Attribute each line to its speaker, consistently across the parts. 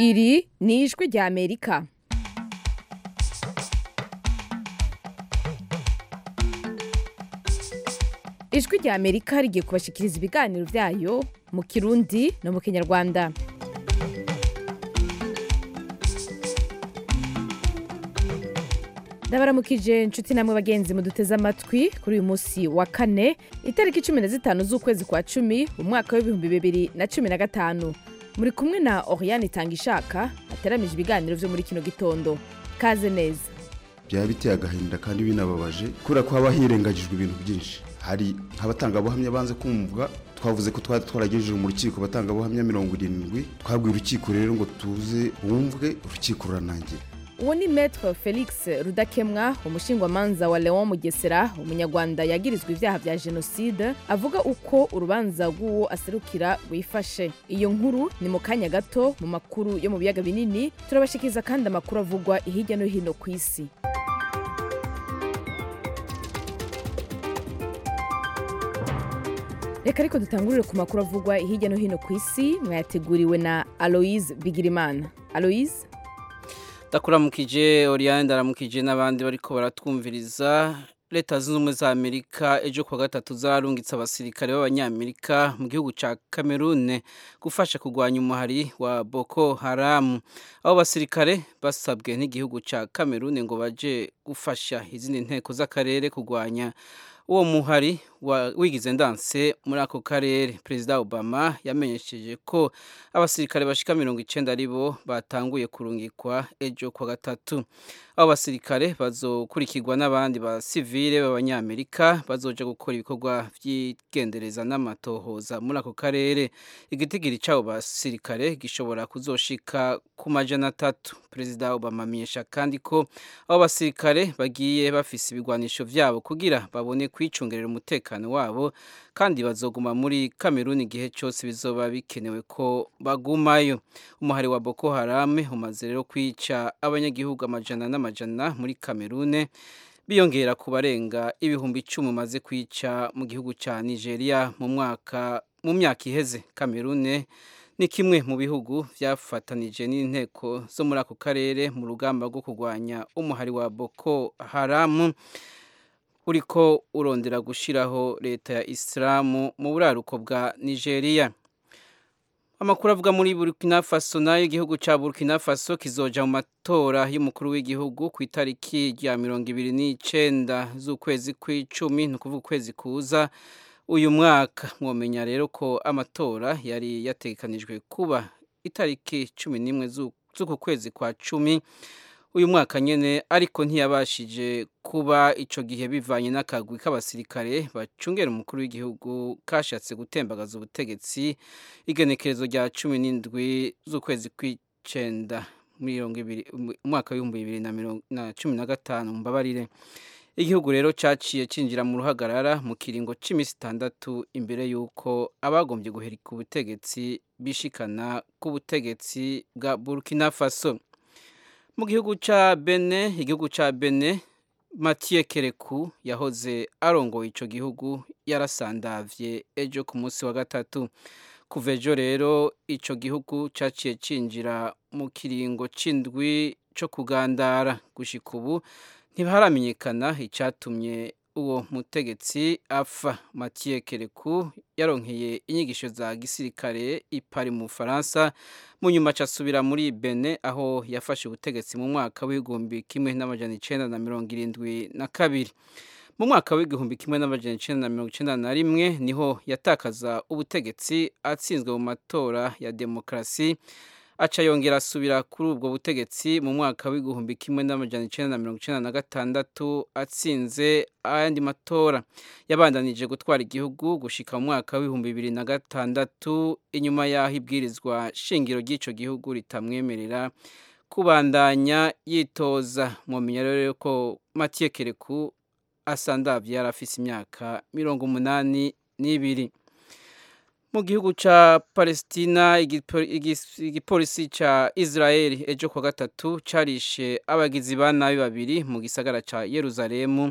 Speaker 1: iri ni ijwi rya amerika ijwi rya amerika rigiye kubashikiriza ibiganiro byayo mu kirundi no mu kinyarwanda ndabaramukije inshuti namwe bagenzi muduteze amatwi kuri uyu munsi wa kane itariki cumi na zitanu z'ukwezi kwa cumi mu mwaka w'ibihumbi bibiri na cumi na gatanu muri kumwe na oriane itanga ishaka hateramije ibiganiro byo muri kino gitondo kaze neza
Speaker 2: byaba biteye agahinda kandi binababaje kubera ko haba hirengagijwe ibintu byinshi hari nk'abatangabuhamya banze kumvwa twavuze ko twari twaragejeje mu rukiko abatangabuhamya mirongo irindwi twabwiye urukiko rero ngo tuze bumvwe urukiko ruranangira
Speaker 1: uwo ni metre felix rudakemwa umushingwamanza wa leon mugesera umunyarwanda yagirizwa ibyaha bya jenoside avuga uko urubanza rw'uwo aserukira rwifashe iyo nkuru ni mu kanya gato mu makuru yo mu biyaga binini turabashikiriza kandi amakuru avugwa hirya no hino ku isi reka ariko dutangurire ku makuru avugwa hirya no hino ku isi mwayateguriwe na aloise bigirimana aloise
Speaker 3: ndakuramukije oriyane ndaramukije n'abandi bariko baratwumviriza leta zunze ubumwe za amerika ejo kuwa gatatu zararungitse abasirikare b'abanyamerika mu gihugu ca kamerune gufasha kurwanya umuhari wa boko haramu abo basirikare basabwe n'igihugu ca kamerune ngo baje gufasha izindi nteko z'akarere kurwanya uwo muhari wigize ndanse muri ako karere perezida obama yamenyesheje ko abasirikare bashika mirongo icenda ari bo batanguye kurungikwa ejo kwa gatatu abo basirikare bazokurikirwa n'abandi basivile b'abanyamerika bazoja gukora ibikorwa vy'igendereza n'amatohoza muri ako karere igitigiri c'abo basirikare gishobora kuzoshika ku majana atatu perezida obama amenyesha kandi ko abo basirikare bagiye bafise ibigwanisho vyabo kugira babone kwicungerera umutekano umutekano wabo kandi bazoguma muri kameruni igihe cyose bizoba bikenewe ko bagumayo umuhari wa boko harame umaze rero kwica abanyagihugu amajana n'amajana muri kamerune biyongera ku barenga ibihumbi icumi umaze kwica mu gihugu cya nigeria mu mwaka mu myaka iheze kamerune ni kimwe mu bihugu byafatanije n'inteko zo muri ako karere mu rugamba rwo kurwanya umuhari wa boko haramu uriko urondera gushiraho leta ya isilamu mu buraruko bwa nigeria amakuru avuga muri burkina faso nayo igihugu ca burkina faso kizoja mu matora y'umukuru w'igihugu ku itariki rya mirongo ibiri n'icenda z'ukwezi kw'icumi ni ukuvuga ukwezi kuza uyu mwaka mwomenya rero ko amatora yari yategekanijwe kuba itariki cumi n'imwe z'uku kwezi kwa cumi uyu mwaka nyene ariko ntiyabashije kuba ico gihe bivanye n'akagwi k'abasirikare bacungera umukuru w'igihugu kashatse gutembagaza ubutegetsi igenekerezo rya cumi n'indwi z'ukwezi kw'icenda umwaka w'ibihumbi bibiri na cumi na gatanu mbabarire igihugu rero caciye cinjira mu ruhagarara mu kiringo c'imisi itandatu imbere y'uko abagombye guherika ubutegetsi bishikana ku butegetsi bwa burkina faso mu gihugu ca bene igihugu ca bene mathieu kereku yahoze arongoye ico gihugu yarasandavye ejo ku munsi wa gatatu kuva ejo rero ico gihugu caciye cinjira mu kiringo c'indwi co kugandara gushika ubu ntiharamenyekana icatumye uwo mutegetsi apfa mathieu kereku yaronkeye inyigisho za gisirikare ipari mu bufaransa mu nyuma asubira muri bene aho yafashe ubutegetsi mu mwaka w'igihumbi kimwe n'amajana icenda na mirongo irindwi na kabiri mu mwaka w'igihumbi kimwe n'amajana icenda na mirongo icenda na rimwe niho yatakaza ubutegetsi atsinzwe mu matora ya demokarasi aca yongera asubira kuri ubwo butegetsi mu mwaka w'igihumbi kimwe n'amajana icenda na mirongo icenda na gatandatu atsinze ayandi matora yabandanije gutwara igihugu gushika mu mwaka w'ibihumbi bibiri na gatandatu inyuma y'aho ibwirizwa shingiro ry'ico gihugu ritamwemerera kubandanya yitoza mwomenya rero ko Mathieu Kereku asandavye yari afise imyaka mirongo umunani n'ibiri mu gihugu ca Palestina igipolisi ca Israel ejo kwa gatatu carishe abagizi ba nabi babiri mu gisagara ca Yerusalemu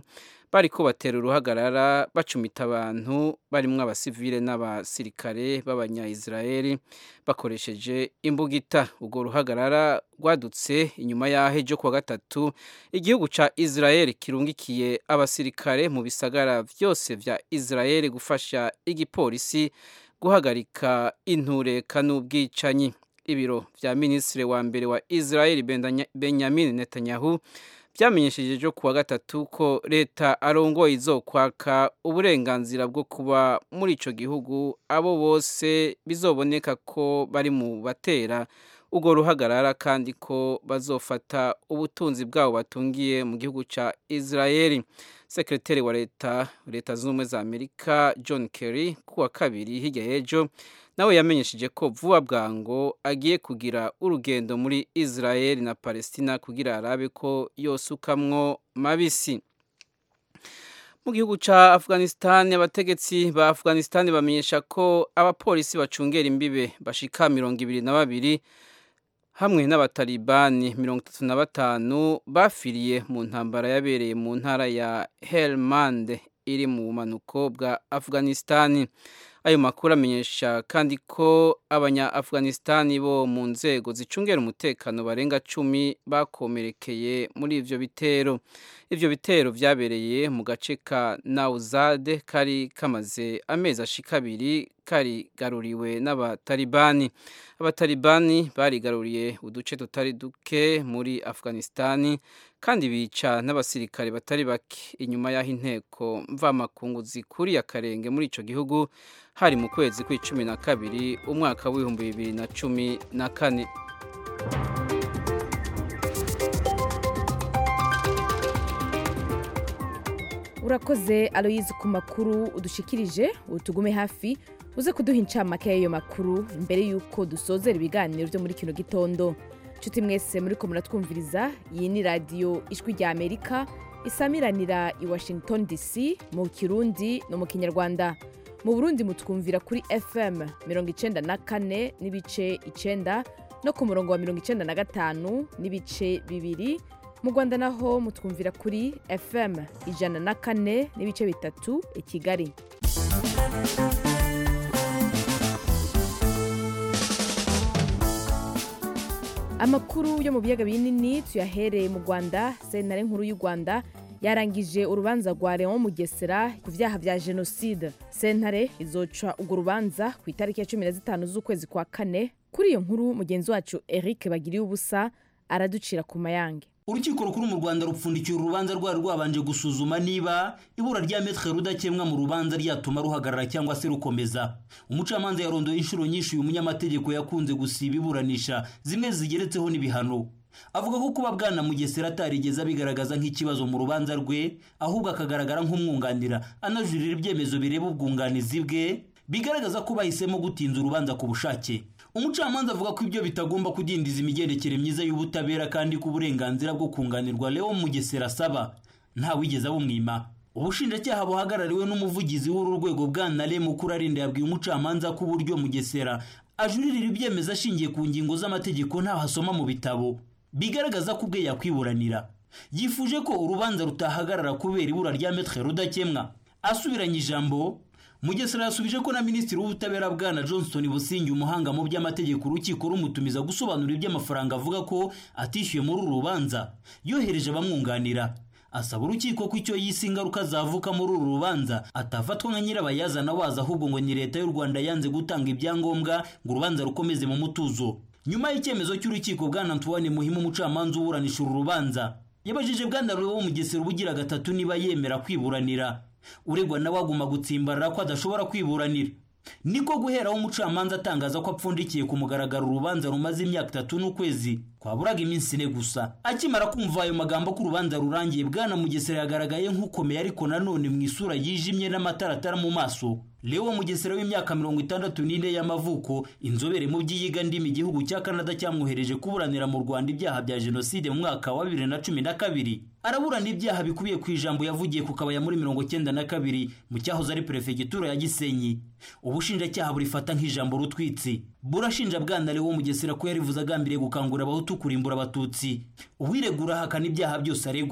Speaker 3: bariko batera uruhagarara bacumita abantu barimwo abasivile n'abasirikare b'abanya-Israeli bakoresheje imbugita ubwo ruhagarara rwadutse inyuma y'aho ejo kuwa gatatu igihugu ca Israeli kirungikiye abasirikare mu bisagara vyose vya Israeli gufasha igipolisi guhagarika intureka n'ubwicanyi ibiro vya minisitiri wa mbere wa Israeli Benjamin Netanyahu byamenyesheje ejo kuwa gatatu ko leta arongoye izokwaka uburenganzira bwo kuba muri ico gihugu abo bose bizoboneka ko bari mu batera ubwo ruhagarara kandi ko bazofata ubutunzi bwabo batungiye mu gihugu ca Israeli sekreteri wa leta leta z'ubumwe za Amerika John Kerry kuwa kabiri hirya y'ejo nawe yamenyesheje ko vuba bwango agiye kugira urugendo muri Israel na Palestina kugira arabe ko yosukamwo mabisi mu gihugu ca Afghanistan abategetsi ba Afghanistan bamenyesha ko abapolisi bacungera imbibe bashika mirongo ibiri na babiri hamwe n'abatalibani mirongo itatu na batanu bafiriye mu ntambara yabereye mu ntara ya Helmand iri mu bumanuko bwa Afghanistan ayo makuru amenyesha kandi ko abanya Afghanistan bo mu nzego zicungera umutekano barenga cumi bakomerekeye muri ivyo bitero ivyo bitero vyabereye mu gace ka Nauzade kari kamaze amezi ashika abiri kari garuriwe n'abatalibani abatalibani barigaruriye uduce tutari duke muri Afghanistan kandi bica n'abasirikare batari bake inyuma y'aho inteko mvamakungu zikuriye akarenge muri ico gihugu hari mu kwezi kw'icumi na kabiri umwaka w'ibihumbi bibiri na cumi na kane
Speaker 1: urakoze aloyizi ku makuru udushikirije utugume hafi uze kuduha incamake y'ayo makuru mbere y'uko dusozera ibiganiro byo muri kino gitondo nshuti mwese muri ko muratwumviriza iyi ni radiyo ijwi rya amerika isamiranira i washington dc mu kirundi no mu kinyarwanda mu burundi mutwumvira kuri fm mirongo icenda na kane n'ibice icenda no ku murongo wa mirongo icenda na gatanu n'ibice bibiri mu rwanda naho mutwumvira kuri fm ijana na kane n'ibice bitatu i kigali amakuru yo mu biyaga binini tuyahereye mu rwanda sentare nkuru y'u rwanda yarangije urubanza rwa leon mugesera ku byaha bya jenoside sentare izoca urwo rubanza ku itariki ya cumi na zitanu z'ukwezi kwa kane kuri iyo nkuru mugenzi wacu eric bagiriye ubusa araducira ku mayange
Speaker 4: urukiko rukuru mu rwanda rupfundikiye urubanza rwari rwabanje gusuzuma niba ibura rya metre rudakemwa mu rubanza ryatuma ruhagarara cyangwa se rukomeza umucamanza yarondoye inshuro nyinshi uyu munyamategeko yakunze gusiba iburanisha zimwe zigeretseho n'ibihano avuga ko kuba bwana mugesera atarigeze abigaragaza nk'ikibazo mu rubanza rwe ahubwo akagaragara nk'umwunganira anajurira ibyemezo bireba ubwunganizi bwe bigaragaza ko bahisemo gutinza urubanza ku bushake umucamanza avuga ko ibyo bitagomba kudindiza imigendekere myiza y'ubutabera kandi ko uburenganzira bwo kunganirwa leo mugesera asaba ntawigeze abumwima ubushinjacyaha buhagarariwe n'umuvugizi w'uru rwego bwana le mukuru arinda yabwiye umucamanza ko uburyo mugesera ajuririra ibyemezo ashingiye ku ngingo z'amategeko ntaho asoma mu bitabo bigaragaza ko ubwe yakwiburanira yifuje ko urubanza rutahagarara kubera ibura rya metre rudakemwa asubiranye ijambo mugesera yasubije ko na minisitiri w'ubutabera bwana johnston busingi umuhanga mu by'amategeko urukiko rumutumiza gusobanura iby'amafaranga avuga ko atishyuye muri uru rubanza yohereje abamwunganira asaba urukiko ko icyo yise ingaruka zavuka muri uru rubanza atafatwa nka nyirabayazana waza ahubwo ngo ni leta y'u rwanda yanze gutanga ibyangombwa ngo urubanza rukomeze mu mutuzo nyuma y'icyemezo cy'urukiko bwana antoine muhimu umucamanza uburanisha uru rubanza yabajije bwana ruwo mugesera ubugira gatatu niba yemera kwiburanira uregwa nawe aguma gutsimbarara ko adashobora kwiburanira niko guheraho umucamanza atangaza ko apfundikiye ku mugaragaro urubanza rumaze imyaka itatu n'ukwezi kwaburaga iminsi ine gusa akimara kumva ayo magambo ko urubanza rurangiye bwana mugesera yagaragaye nk'ukomeye ariko nanone mu isura yijimye n'amataratara mu maso leo mugesera w'imyaka mirongo itandatu n'ine y'amavuko inzobere mu by'iyiga ndimi igihugu cya canada cyamwohereje kuburanira mu rwanda ibyaha bya jenoside mu mwaka wa bibiri na cumi na kabiri araburana ibyaha bikubiye ku ijambo yavugiye ku kabaya muri mirongo cyenda na kabiri mu cyahoze ari perefegitura ya gisenyi ubushinjacyaha burifata nk'ijambo rutwitsi burashinja bwana leo mugesera ko yarivuze agambiriye gukangurira abahutu kurimbura abatutsi uwiregura ahakana ibyaha byose aregwa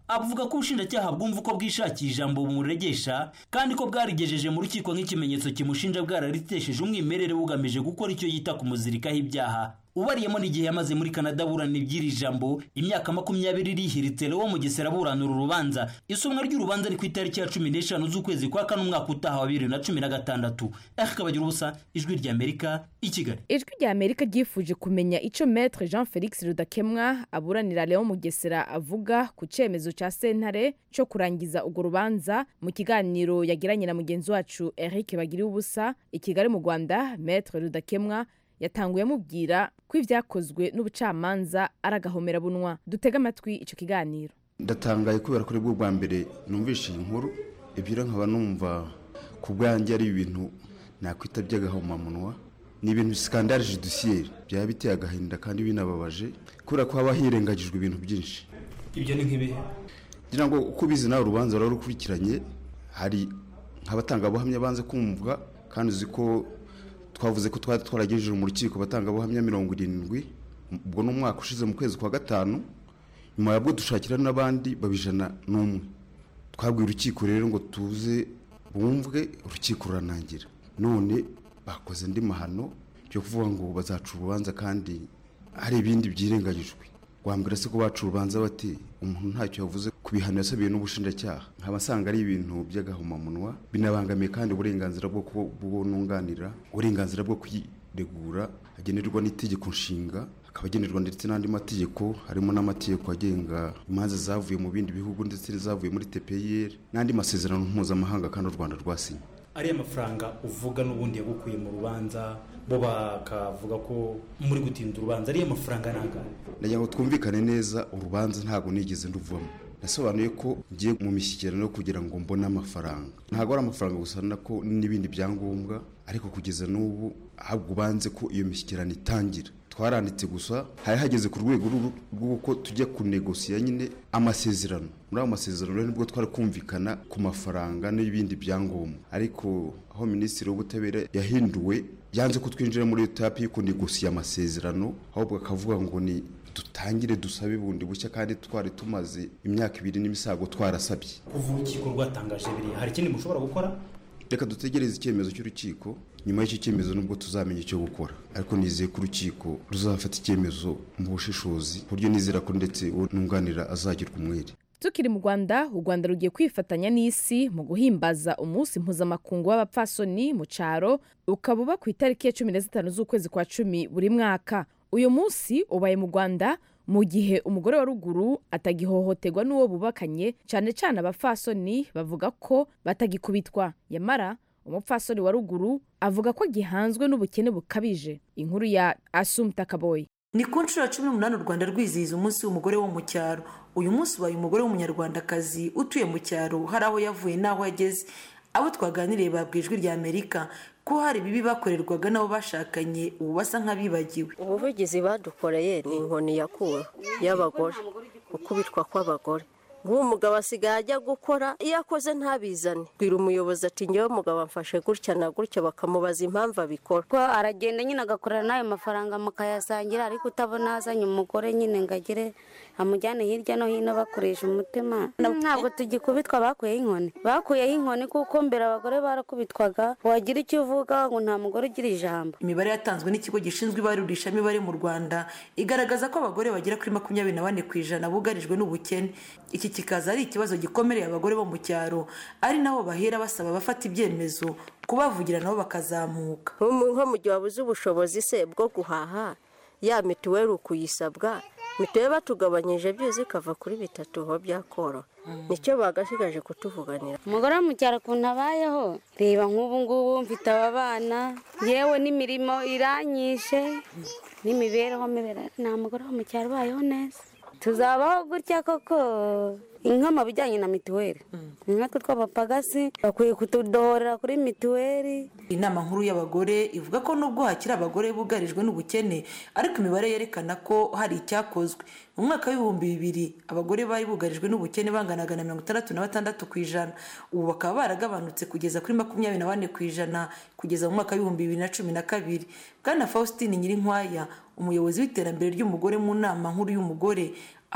Speaker 4: avuga ko ubushinjacyaha bwumva uko bwishakiye ijambo bumuregesha kandi ko bwarigejeje mu rukiko nk'ikimenyetso kimushinja bwararitesheje umwimerere bugamije gukora icyo yita kumuzirikaho ibyaha ubariyemo n'igihe yamaze muri canada aburana iby'iri jambo imyaka makumyabiri rihiritse lewo mugesera aburana uru rubanza isomwa ry'urubanza ni ku itariki ya cumi n'eshanu z'ukwezi kwa kane umwaka utaha wa bibiri na cumi na gatandatu kabagira ubusa ijwi ry'amerika i kigali
Speaker 1: ijwi rya amerika ryifuje kumenya icyo metre jean felix rudakemwa aburanira leon mugesera avuga ku cyemezo cya sentare cyo kurangiza urwo rubanza mu kiganiro yagiranye na mugenzi wacu eric bagiriye ubusa i kigali mu rwanda metre rudakemwa yatanguye amubwira ko ibyakozwe n'ubucamanza ari agahomerabunwa dutege amatwi icyo kiganiro
Speaker 2: ndatangaye kubera ko aribwo bwa mbere numvishe iyi nkuru ebyiri nkaba numva ku bwanjye ari ibintu nakwita by'agahomamunwa ni ibintu sikandari judisiyeri byaba biteye agahinda kandi binababaje kubera ko haba hirengagijwe ibintu byinshi
Speaker 4: ibyo ni nk'ibihe
Speaker 2: ngira ngo uko ubizi nawe urubanza ruba rukurikiranye hari nk'abatangabuhamya banze kumvwa kandi uzi ko twavuze ko twari twaragejeje mu rukiko abatangabuhamya mirongo irindwi ubwo ni umwaka ushize mu kwezi kwa gatanu nyuma yabwo dushakira n'abandi babijana n'umwe twabwiye urukiko rero ngo tuze bumvwe urukiko ruranangira none bakoze andi mahano byo kuvuga ngo bazaca urubanza kandi hari ibindi byirengagijwe wambwira se ko baca urubanza bati umuntu ntacyo yavuze ku bihano yasabiwe n'ubushinjacyaha nkaba asanga ari ibintu by'agahomamunwa binabangamiye kandi uburenganzira bwo kubununganira uburenganzira bwo kwiregura agenerwa n'itegeko nshinga akaba agenerwa ndetse n'andi mategeko harimo n'amategeko agenga imanza zavuye mu bindi bihugu ndetse n'izavuye muri tpir n'andi masezerano mpuzamahanga kandi u rwanda rwasinye
Speaker 5: ariya mafaranga uvuga n'ubundi yagukuye mu rubanza bo bakavuga ko muri gutinda urubanza ariya mafaranga ntabwo
Speaker 2: nagira ngo twumvikane neza urubanza ntabwo nigeze nduvamo nasobanuye ko ngiye mu mishyikirano kugira ngo mbone amafaranga ntabwo ari amafaranga gusa ko n'ibindi byangombwa ariko kugeza n'ubu ahubwo ubanze ko iyo mishyikirano itangira twaranditse gusa hari hageze ku rwego rw'uko tujya kunegosiya nyine amasezerano muri ayo masezerano rero nibwo twari kumvikana ku mafaranga n'ibindi byangombwa ariko aho minisitiri w'ubutabera yahinduwe yanze ko twinjira muri iyo tapi yo kunegosiya amasezerano ahubwo akavuga ngo ni dutangire dusabe bundi bushya kandi twari tumaze imyaka ibiri n'imisago twarasabye
Speaker 5: kuva urukiko rwatangaje biriya hari ikindi mushobora gukora
Speaker 2: reka dutegereze icyemezo cy'urukiko nyuma y'icyo cyemezo nubwo tuzamenya icyo gukora ariko nizeye ko urukiko ruzafata icyemezo mu bushishozi ku buryo nizera ko ndetse nunganira azagirwa umwere
Speaker 1: tukiri mu rwanda u rwanda rugiye kwifatanya n'isi mu guhimbaza umunsi mpuzamakungu w'abapfasoni mu cyaro ukaba uba ku itariki ya cumi na zitanu z'ukwezi kwa cumi buri mwaka uyu munsi ubaye mu rwanda mu gihe umugore wa ruguru atagihohoterwa n'uwo bubakanye cyane cyane abapfasoni bavuga ko batagikubitwa yamara umupfasoni wa ruguru avuga ko gihanzwe n'ubukene bukabije inkuru ya asumta kaboyi
Speaker 6: ni ku nshuro ya cumi n'umunani u rwanda rwizihiza umunsi w'umugore wo mu cyaro uyu munsi ubaye umugore w'umunyarwandakazi utuye mu cyaro hari aho yavuye n'aho ageze abo twaganiriye babwiye ijwi rya amerika ko hari ibibi bakorerwaga n'abo bashakanye ubu basa nk'abibagiwe
Speaker 7: ubuvugizi badukoreye ni inkoni yakura y'abagore ukubitwa kw'abagore nk'uwo mugabo asigaye ajya gukora iyo akoze ntabizane bwira umuyobozi ati ngewe mugabo amfashe gutya na gutya bakamubaza impamvu abikora
Speaker 8: ko aragenda nyine agakorera n'ayo mafaranga mukayasangira ariko utabona azanye umugore nyine ngo agire amujyane hirya no hino bakoresha umutima ntabwo tugikubitwa bakuyeho inkoni bakuyeho inkoni kuko mbere abagore barakubitwaga wagira icyo uvuga ngo nta mugore ugira ijambo
Speaker 6: imibare yatanzwe n'ikigo gishinzwe ibarurishamibare mu rwanda igaragaza ko abagore bagera kuri makumyabiri na bane ku ijana bugarijwe n'ubukene iki kikaza ari ikibazo gikomereye abagore bo mu cyaro ari nabo bahera basaba abafata ibyemezo kubavugira nabo bakazamuka
Speaker 7: nko mu gihe wabuze ubushobozi se bwo guhaha ya mituweli ukuyisabwa mituweli batugabanyije byose ikava kuri bitatu ho byakoroha nicyo bagasigaje kutuvuganira
Speaker 8: umugore wo mu cyaro ukuntu abayeho reba nk'ubu ngubu mfite aba bana yewe n'imirimo iranyishe n'imibereho mibera nta mugore wo mu cyaro ubayeho neza tuzabaho gutya koko inka mu bijyanye na mituweli nkatwe tw'abapagasi bakwiye kutudohorera kuri mituweli
Speaker 6: inama nkuru y'abagore ivuga ko nubwo hakiri abagore bugarijwe n'ubukene ariko imibare yerekana ko hari icyakozwe mu mwaka w'ibihumbi bibiri abagore bari bugarijwe n'ubukene banganaga na mirongo itandatu na batandatu ku ijana ubu bakaba baragabanutse kugeza kuri makumyabiri na bane ku ijana kugeza mu mwaka w'ibihumbi bibiri na cumi na kabiri bwana faustin nyirinkwaya umuyobozi w'iterambere ry'umugore mu nama nkuru y'umugore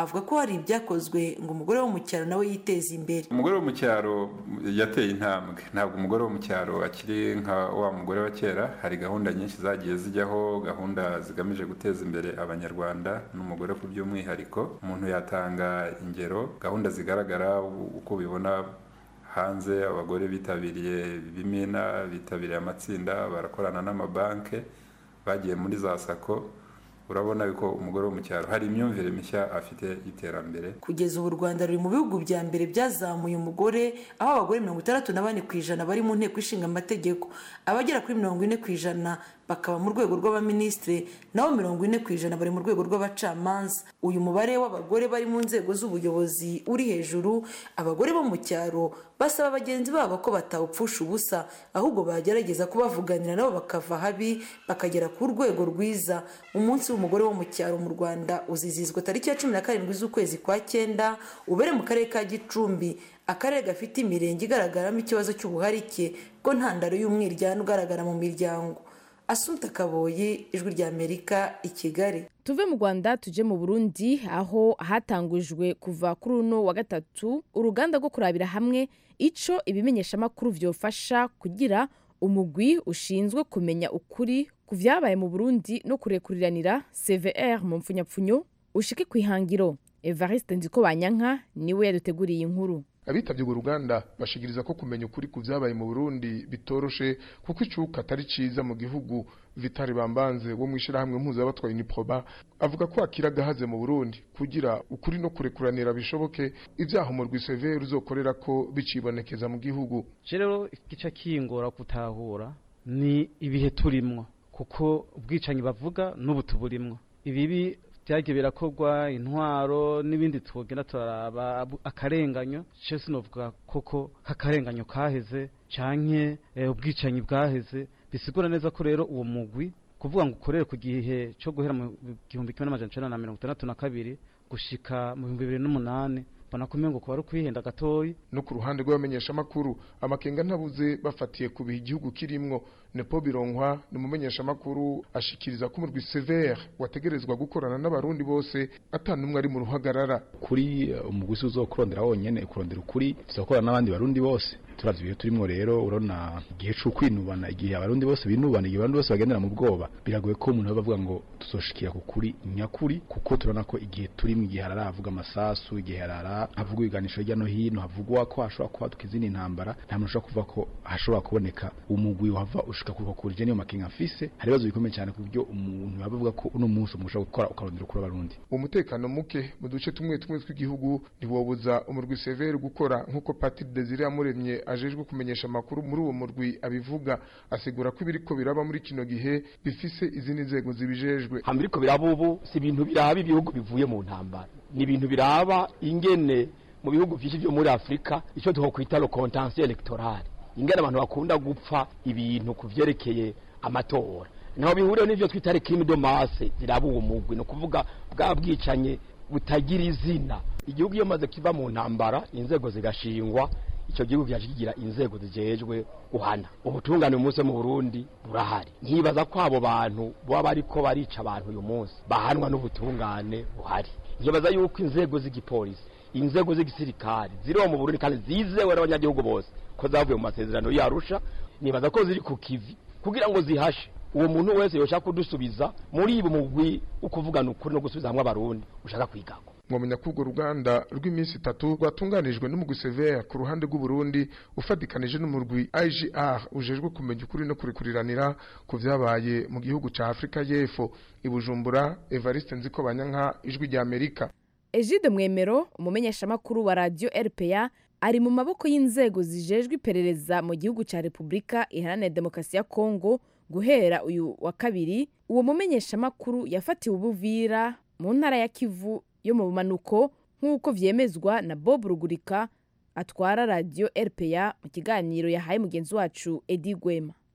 Speaker 6: avuga ko hari ibyakozwe ngo umugore wo mu cyaro nawe yiteze imbere
Speaker 9: umugore wo mu cyaro yateye intambwe ntabwo umugore wo mu cyaro akiri nka wa mugore wa kera hari gahunda nyinshi zagiye zijyaho gahunda zigamije guteza imbere abanyarwanda n'umugore ku by'umwihariko umuntu yatanga ingero gahunda zigaragara uko ubibona hanze abagore bitabiriye ibimina bitabiriye amatsinda barakorana n'amabanki bagiye muri za sako urabona yuko umugore wo mu cyaro hari imyumvire mishya afite y'iterambere
Speaker 6: kugeza ubu u rwanda ruri mu bihugu bya mbere byazamuye umugore aho abagore mirongo itandatu na bane ku ijana bari mu nteko ishinga amategeko abagera kuri mirongo ine ku ijana bakaba mu rwego rw'abaminisitiri naho mirongo ine ku ijana bari mu rwego rw'abacamanza uyu mubare w'abagore bari mu nzego z'ubuyobozi uri hejuru abagore bo mu cyaro basaba bagenzi babo ko batawupfusha ubusa ahubwo bagerageza kubavuganira nabo bakava habi bakagera ku rwego rwiza umunsi w'umugore wo mu cyaro mu rwanda uzizihizwa tariki ya cumi na karindwi z'ukwezi kwa cyenda ubere mu karere ka gicumbi akarere gafite imirenge igaragaramo ikibazo cy'ubuharike bwo ntandaro y'umwiryane ugaragara mu miryango asunta kaboye ijwi ry'amerika i kigali
Speaker 1: tuve mu rwanda tujye mu burundi aho hatangujwe kuva kuri uno wa gatatu uruganda rwo kurabira hamwe icyo ibimenyeshamakuru byofasha kugira umugwi ushinzwe kumenya ukuri ku byabaye mu burundi no kurekuriranira cvr mu mpfunyapfunyo ushike ku ihangiro evariste nziko banyanka niwe yaduteguriye inkuru
Speaker 10: abitabye urwo ruganda bashigiriza ko kumenya ukuri ku byabaye mu burundi bitoroshe kuko icuka atari ciza mu gihugu vitari bambanze wo mu ishyirahamwe mpuzabatwaye uniproba avuga ko akira agahaze mu burundi kugira ukuri no kurekuranira bishoboke ibyaha umurwi severe uzokorera ko bicibonekeza mu gihugu
Speaker 11: rero igice kingora gutahura ni ibihe turimwo kuko ubwicanyi bavuga n'ubu tuburimwo ibibi byagiye birakorwa intwaro n'ibindi tugenda turaraba akarenganyo cyo sinovuga koko k'akarenganyo kaheze canke ubwicanyi bwaheze bisigura neza ko rero uwo mugwi kuvuga ngo ukorere ku gihe cyo guhera mu gihumbi kimwe n'amajana icenda na mirongo itandatu na kabiri gushika mu bihumbi bibiri n'umunani mbona ko umengo kuba ari ukwihenda gatoyi
Speaker 10: no ku ruhande rw'abamenyeshamakuru amakenga ntabuze bafatiye ku bihe igihugu kirimwo nepo bironkwa ni umumenyeshamakuru ashikiriza ko umurwi severe wategerezwa gukorana n'abarundi bose atanumwe ari mu ruhagarara
Speaker 12: kuri umuguzi uzokurondera wonyene kurondera ukuri tuzakorana n'abandi barundi bose turavye ibihe turimwo rero urabona igihe co kwinubana igihe abarundi bose binubana igihe abarundi bose bagendera mu bwoba biragoye ko umuntu bavuga ngo tuzoshikira ku kuri nyakuri kuko turabona ko igihe turimo igihe harara havuga amasasu igihe harara havugwa ibiganisho hirya no hino havugwa ko hashobora kubaduka izindi ntambara nta muntu ushobora kuvuga ko hashobora kuboneka umugwi wava ushika kuruko kurije niyo makinga afise hari ibibazo bikomeye cyane ku buryo umuntu yaba avuga ko uno munsi umuntu ushobora gukora ukarondera ukuri abarundi
Speaker 10: umutekano muke mu duce tumwe tumwe tw'igihugu ntiwobuza umurwi severe gukora nk'uko patiri desire yamuremye ajejwe kumenyesha amakuru muri uwo murwi abivuga asigura ko ibiriko biraba muri kino gihe bifise izindi nzego zibijejwe
Speaker 13: hambiriko biraba ubu si ibintu biraba ibihugu bivuye mu ntambara ni ibintu biraba ingene mu bihugu byinshi byo muri afurika icyo twakwita lo contention electorale ingene abantu bakunda gupfa ibintu ku vyerekeye amatora naho bihuriye n'ivyo twita crime de masse ziraba uwo mugwi ni ukuvuga bwa bwicanye butagira izina igihugu iyo maze kiva mu ntambara inzego zigashingwa icyo gihugu cyaje kigira inzego zijejwe guhana ubutungane uyu munsi mu Burundi burahari nkibaza ko abo bantu baba bariko barica abantu uyu munsi bahanwa n'ubutungane buhari nkibaza yuko inzego z'igipolisi inzego z'igisirikare ziriho mu Burundi kandi zizewe n'abanyagihugu bose ko zavuye mu masezerano yarusha nibaza ko ziri ku kivi kugira ngo zihashe uwo muntu wese yoshaka kudusubiza muri ibo mugwi ukuvugana ukuri no gusubiza hamwe abarundi ushaka kwigako
Speaker 10: mwamenya ko urwo ruganda rw'iminsi itatu rwatunganijwe n'umugwi severe ku ruhande rw'uburundi ufatikanije n'umurwi igr ujejwe kumenya ukuri no kurikuriranira ku vyabaye mu gihugu ca afurika y'epfo i bujumbura evariste nziko banyanka ijwi rya amerika
Speaker 1: egide mwemero umumenyeshamakuru wa radiyo rpa ari mu maboko y'inzego zijejwe iperereza mu gihugu cya repubulika iharanira demokarasi ya kongo guhera uyu wa kabiri uwo mumenyeshamakuru yafatiwe ubuvira mu ntara ya kivu yo mu bumanuko nk'uko vyemezwa na bob rugurika atwara radiyo rpa mu kiganiro yahaye mugenzi wacu edi gwema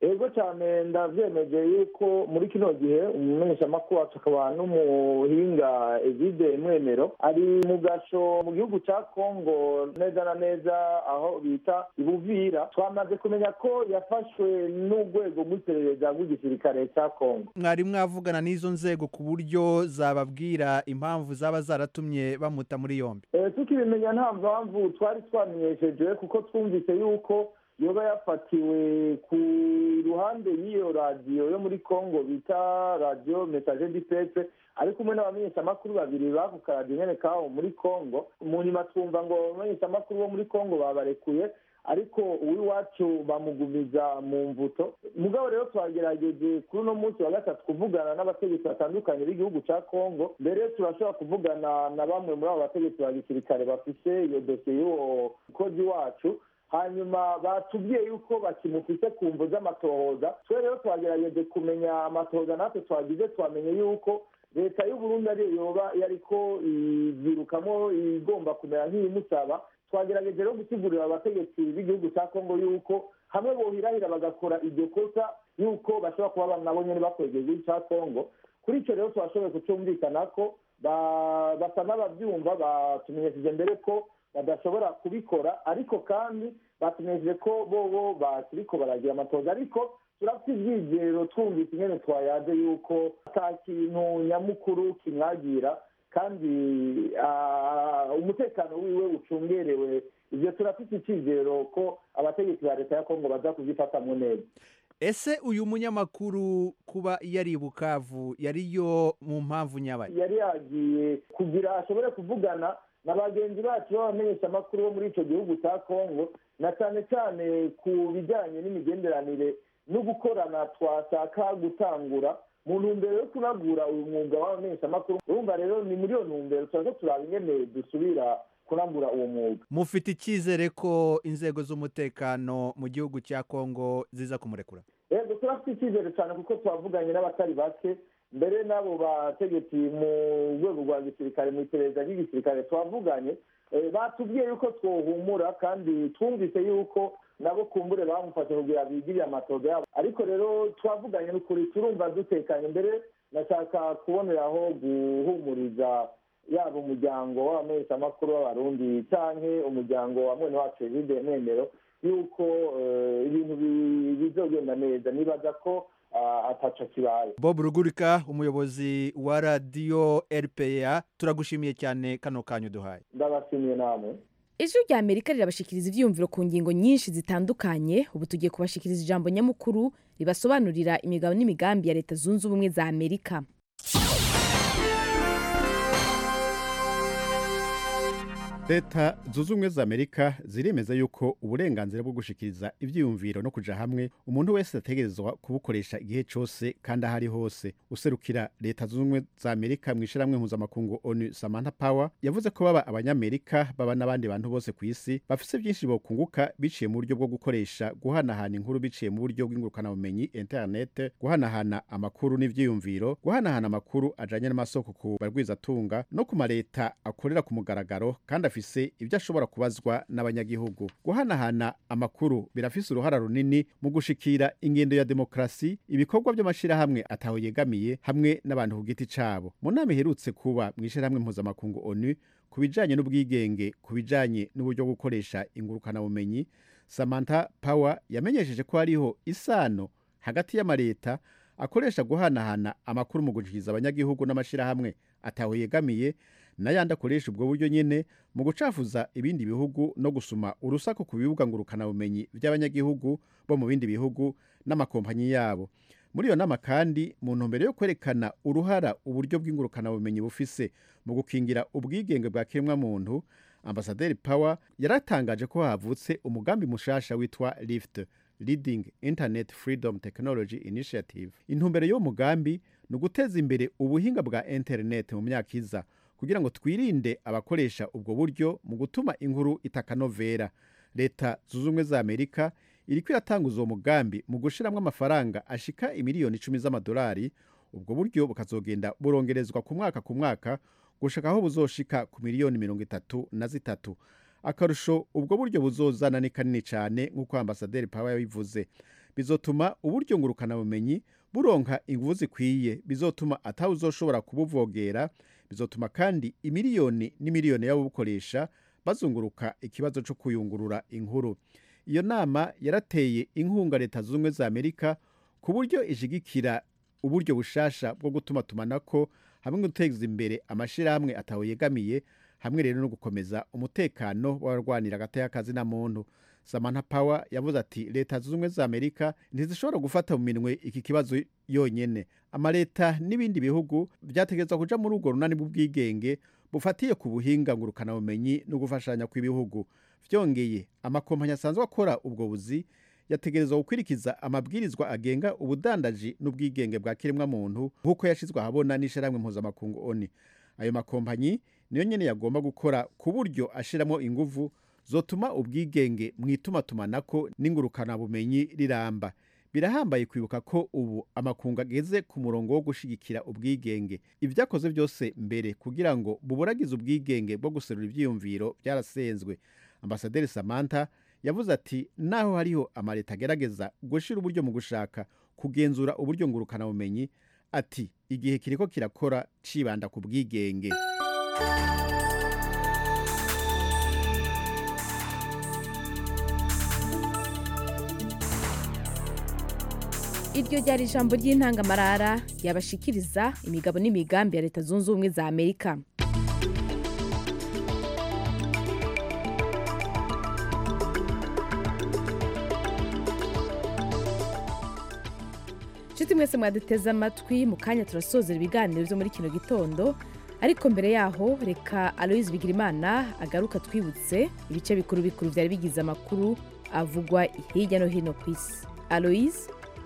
Speaker 14: ego cyane ndavyemeje yuko muri kino gihe umumenyeshamakuru wacu akaba n'umuhinga evide mwemero ari mu gasho mu gihugu ca kongo neza na neza aho bita ibuvira twamaze kumenya ko yafashwe n'urwego rw'iperereza rw'igisirikare ca kongo
Speaker 15: mwari mwavugana n'izo nzego ku buryo zababwira impamvu zaba zaratumye bamuta muri yombi
Speaker 14: Eh, tukibimenya nta mpamvu twari twamenyesheje kuko twumvise yuko yoba yafatiwe ku ruhande y'iyo radiyo yo muri congo bita radiyo message du peuple ari kumwe n'abamenyeshamakuru babiri bako karadiyo nyene kaho muri congo mu nyuma twumva ngo abamenyeshamakuru bo muri congo babarekuye ariko uw'iwacu bamugumiza mu mvuto mugabo rero twagerageje kuri uno munsi wa gatatu kuvugana n'abategetsi batandukanye b'igihugu ca congo mbere turashobora kuvugana na bamwe muri abo bategetsi ba gisirikare bafise iyo dosiye y'uwo mukozi wacu hanyuma batubwiye yuko bakimufise ku mvu z'amatohoza twe rero twagerageje kumenya amatohoza natwe twagize twamenye yuko leta y'uburundi ariyo yoba yariko ivyirukamo igomba kumera nk'iyimusaba twagerageje rero gusigurira abategetsi b'igihugu cya kongo yuko hamwe bohirahira bagakora iryo kosa yuko bashobora kuba nabo nyene bakwegeza igihugu cya kongo kuri icyo rero twashoboye kucumvikana ko ba- basa n'abavyumva batumenyesheje mbere ko badashobora kubikora ariko kandi batumenyesheje ko bobo bakiriko baragira amatoza ariko turafite ivyizero twumvise ingene twayaje yuko ata kintu nyamukuru kimwagira kandi ah, umutekano wiwe ucungerewe ivyo turafite icizero ko abategetsi ba leta ya kongo baza kuvyifatamwo neza
Speaker 15: ese uyu munyamakuru kuba yari i bukavu yariyo mu mpamvu nyabaye
Speaker 14: yari yagiye kugira ashobore kuvugana na bagenzi bacu b'abamenyeshamakuru bo muri ico gihugu cya kongo na cyane cyane ku bijyanye n'imigenderanire no gukorana twashaka gutangura mu ntumbero yo kunagura uyu mwuga w'abamenyeshamakuru urumva rero ni muri iyo ntumbero turaza turaba ingene dusubira kunagura uwo mwuga
Speaker 15: mufite icyizere ko inzego z'umutekano mu gihugu cya kongo ziza kumurekura
Speaker 14: yego turafite icyizere cyane kuko twavuganye n'abatari bake mbere n'abo bategetsi mu rwego rwa gisirikare mu iperereza ry'igisirikare twavuganye eh, batubwiye yuko twohumura kandi twumvise yuko nabo kumbure bamufashe kugira bigirire amatoga yabo ariko rero twavuganye n'ukuri turumva dutekanye mbere nashaka kuboneraho guhumuriza yaba umuryango w'abamenyeshamakuru b'abarundi canke umuryango wa mwene wacu evide mwemero yuko eh, ibintu bi- bizogenda neza nibaza ko ah, ataco kibaye
Speaker 15: bob rugurika umuyobozi wa radiyo rpa turagushimiye cyane kano kanyu duhaye
Speaker 14: ndabashimiye namwe
Speaker 1: ijwi rya amerika rirabashikiriza ivyiyumviro ku ngingo nyinshi zitandukanye ubu tugiye kubashikiriza ijambo nyamukuru ribasobanurira imigabo n'imigambi ya leta zunze ubumwe za amerika
Speaker 16: leta zunze ubumwe za amerika ziremeza yuko uburenganzira bwo gushikiriza ivyiyumviro no kuja hamwe umuntu wese ategerezwa kubukoresha igihe cose kandi aho ari hose userukira leta zunze ubumwe za amerika mu ishirahamwe mpuzamakungu onu samantha power yavuze ko baba abanyamerika baba n'abandi bantu bose ku isi bafise vyinshi bokunguka biciye mu buryo bwo gukoresha guhanahana inkuru biciye mu buryo bw'ingurukanabumenyi internet guhanahana amakuru n'ivyiyumviro guhanahana amakuru ajanye n'amasoko ku barwizatunga no ku mareta akorera ku mugaragaro kandi afise ibyo ashobora kubazwa n'abanyagihugu guhanahana amakuru birafise uruhara runini mu gushikira ingendo ya demokrasi ibikorwa by'amashirahamwe ataho yegamiye hamwe n'abantu ku giti cabo mu nama iherutse kuba mu ishirahamwe mpuzamakungu onu ku bijanye n'ubwigenge ku bijanye n'uburyo bwo gukoresha ingurukanabumenyi samantha power yamenyesheje ko hariho isano hagati y'amareta akoresha guhanahana amakuru mu gushikiriza abanyagihugu n'amashirahamwe ataho yegamiye n'ayandi akoresha ubwo buryo nyene mu gucafuza ibindi bihugu no gusuma urusaku ku bibuga ngurukanabumenyi by'abanyagihugu bo mu bindi bihugu n'amakompanyi yabo muri iyo nama kandi mu ntumbero yo kwerekana uruhara uburyo bw'ingurukanabumenyi bufise mu gukingira ubwigenge bwa kiremwamuntu ambasaderi power yaratangaje ko havutse umugambi mushasha witwa lift leading internet freedom technology initiative intumbero y'uwo mugambi ni uguteza imbere ubuhinga bwa internet mu myaka iza kugira ngo twirinde abakoresha ubwo buryo mu gutuma inkuru itakanovera leta zunze ubumwe za amerika iriko iratanguza uwo mugambi mu gushiramwo amafaranga ashika imiliyoni icumi z'amadolari ubwo buryo bukazogenda burongerezwa ku mwaka ku mwaka gushika aho buzoshika ku miliyoni mirongo itatu na zitatu akarusho ubwo buryo buzozana ni kanini cyane nk'uko ambasaderi pawa yabivuze bizotuma uburyo ngurukanabumenyi buronka inguvu zikwiye bizotuma atawuzoshobora kubuvogera bizotuma kandi imiliyoni n'imiliyoni y'ababukoresha bazunguruka ikibazo cyo kuyungurura inkuru iyo nama yarateye inkunga leta zunze ubumwe za amerika ku buryo ishigikira uburyo bushasha bwo gutuma tumanako hamwe no guteza imbere amashyirahamwe ataho yegamiye hamwe rero no gukomeza umutekano w'abarwanira agateka kazi na muntu samantha power yavuze ati leta zunze ubumwe za amerika ntizishobora gufata mu minwe iki kibazo yonyene amaleta n'ibindi bihugu byategerezwa kuja muri urwo runani bw'ubwigenge bufatiye ku buhinga ngurukanabumenyi no gufashanya kw'ibihugu vyongeye amakompanyi asanzwe akora ubwo buzi yategerezwa gukwirikiza amabwirizwa agenga ubudandaji n'ubwigenge bwa kiremwamuntu nk'uko yashizwe ahabona n'ishirahamwe mpuzamakungu oni ayo makompanyi niyo nyene yagomba gukora ku buryo ashiramo inguvu zotuma ubwigenge mw'itumatumanako n'ingurukanabumenyi riramba birahambaye kwibuka ko ubu amakungu ageze ku murongo wo gushigikira ubwigenge ibyakoze byose mbere kugira ngo buburagize ubwigenge bwo guserura ivyiyumviro byarasenzwe ambasaderi samantha yavuze ati naho hariho amaleta agerageza gushira uburyo mu gushaka kugenzura uburyo ngurukanabumenyi ati igihe kiriko kirakora cibanda ku bwigenge
Speaker 1: iryo ryari ijambo ry'intangamarara yabashikiriza imigabo n'imigambi ya leta zunze ubumwe za amerika nshuti mwese mwaduteze amatwi mu kanya turasozera ibiganiro byo muri kino gitondo ariko mbere yaho reka aloyizi bigirimana agaruka twibutse ibice bikuru bikuru byari bigize amakuru avugwa hirya no hino ku isi aloyizi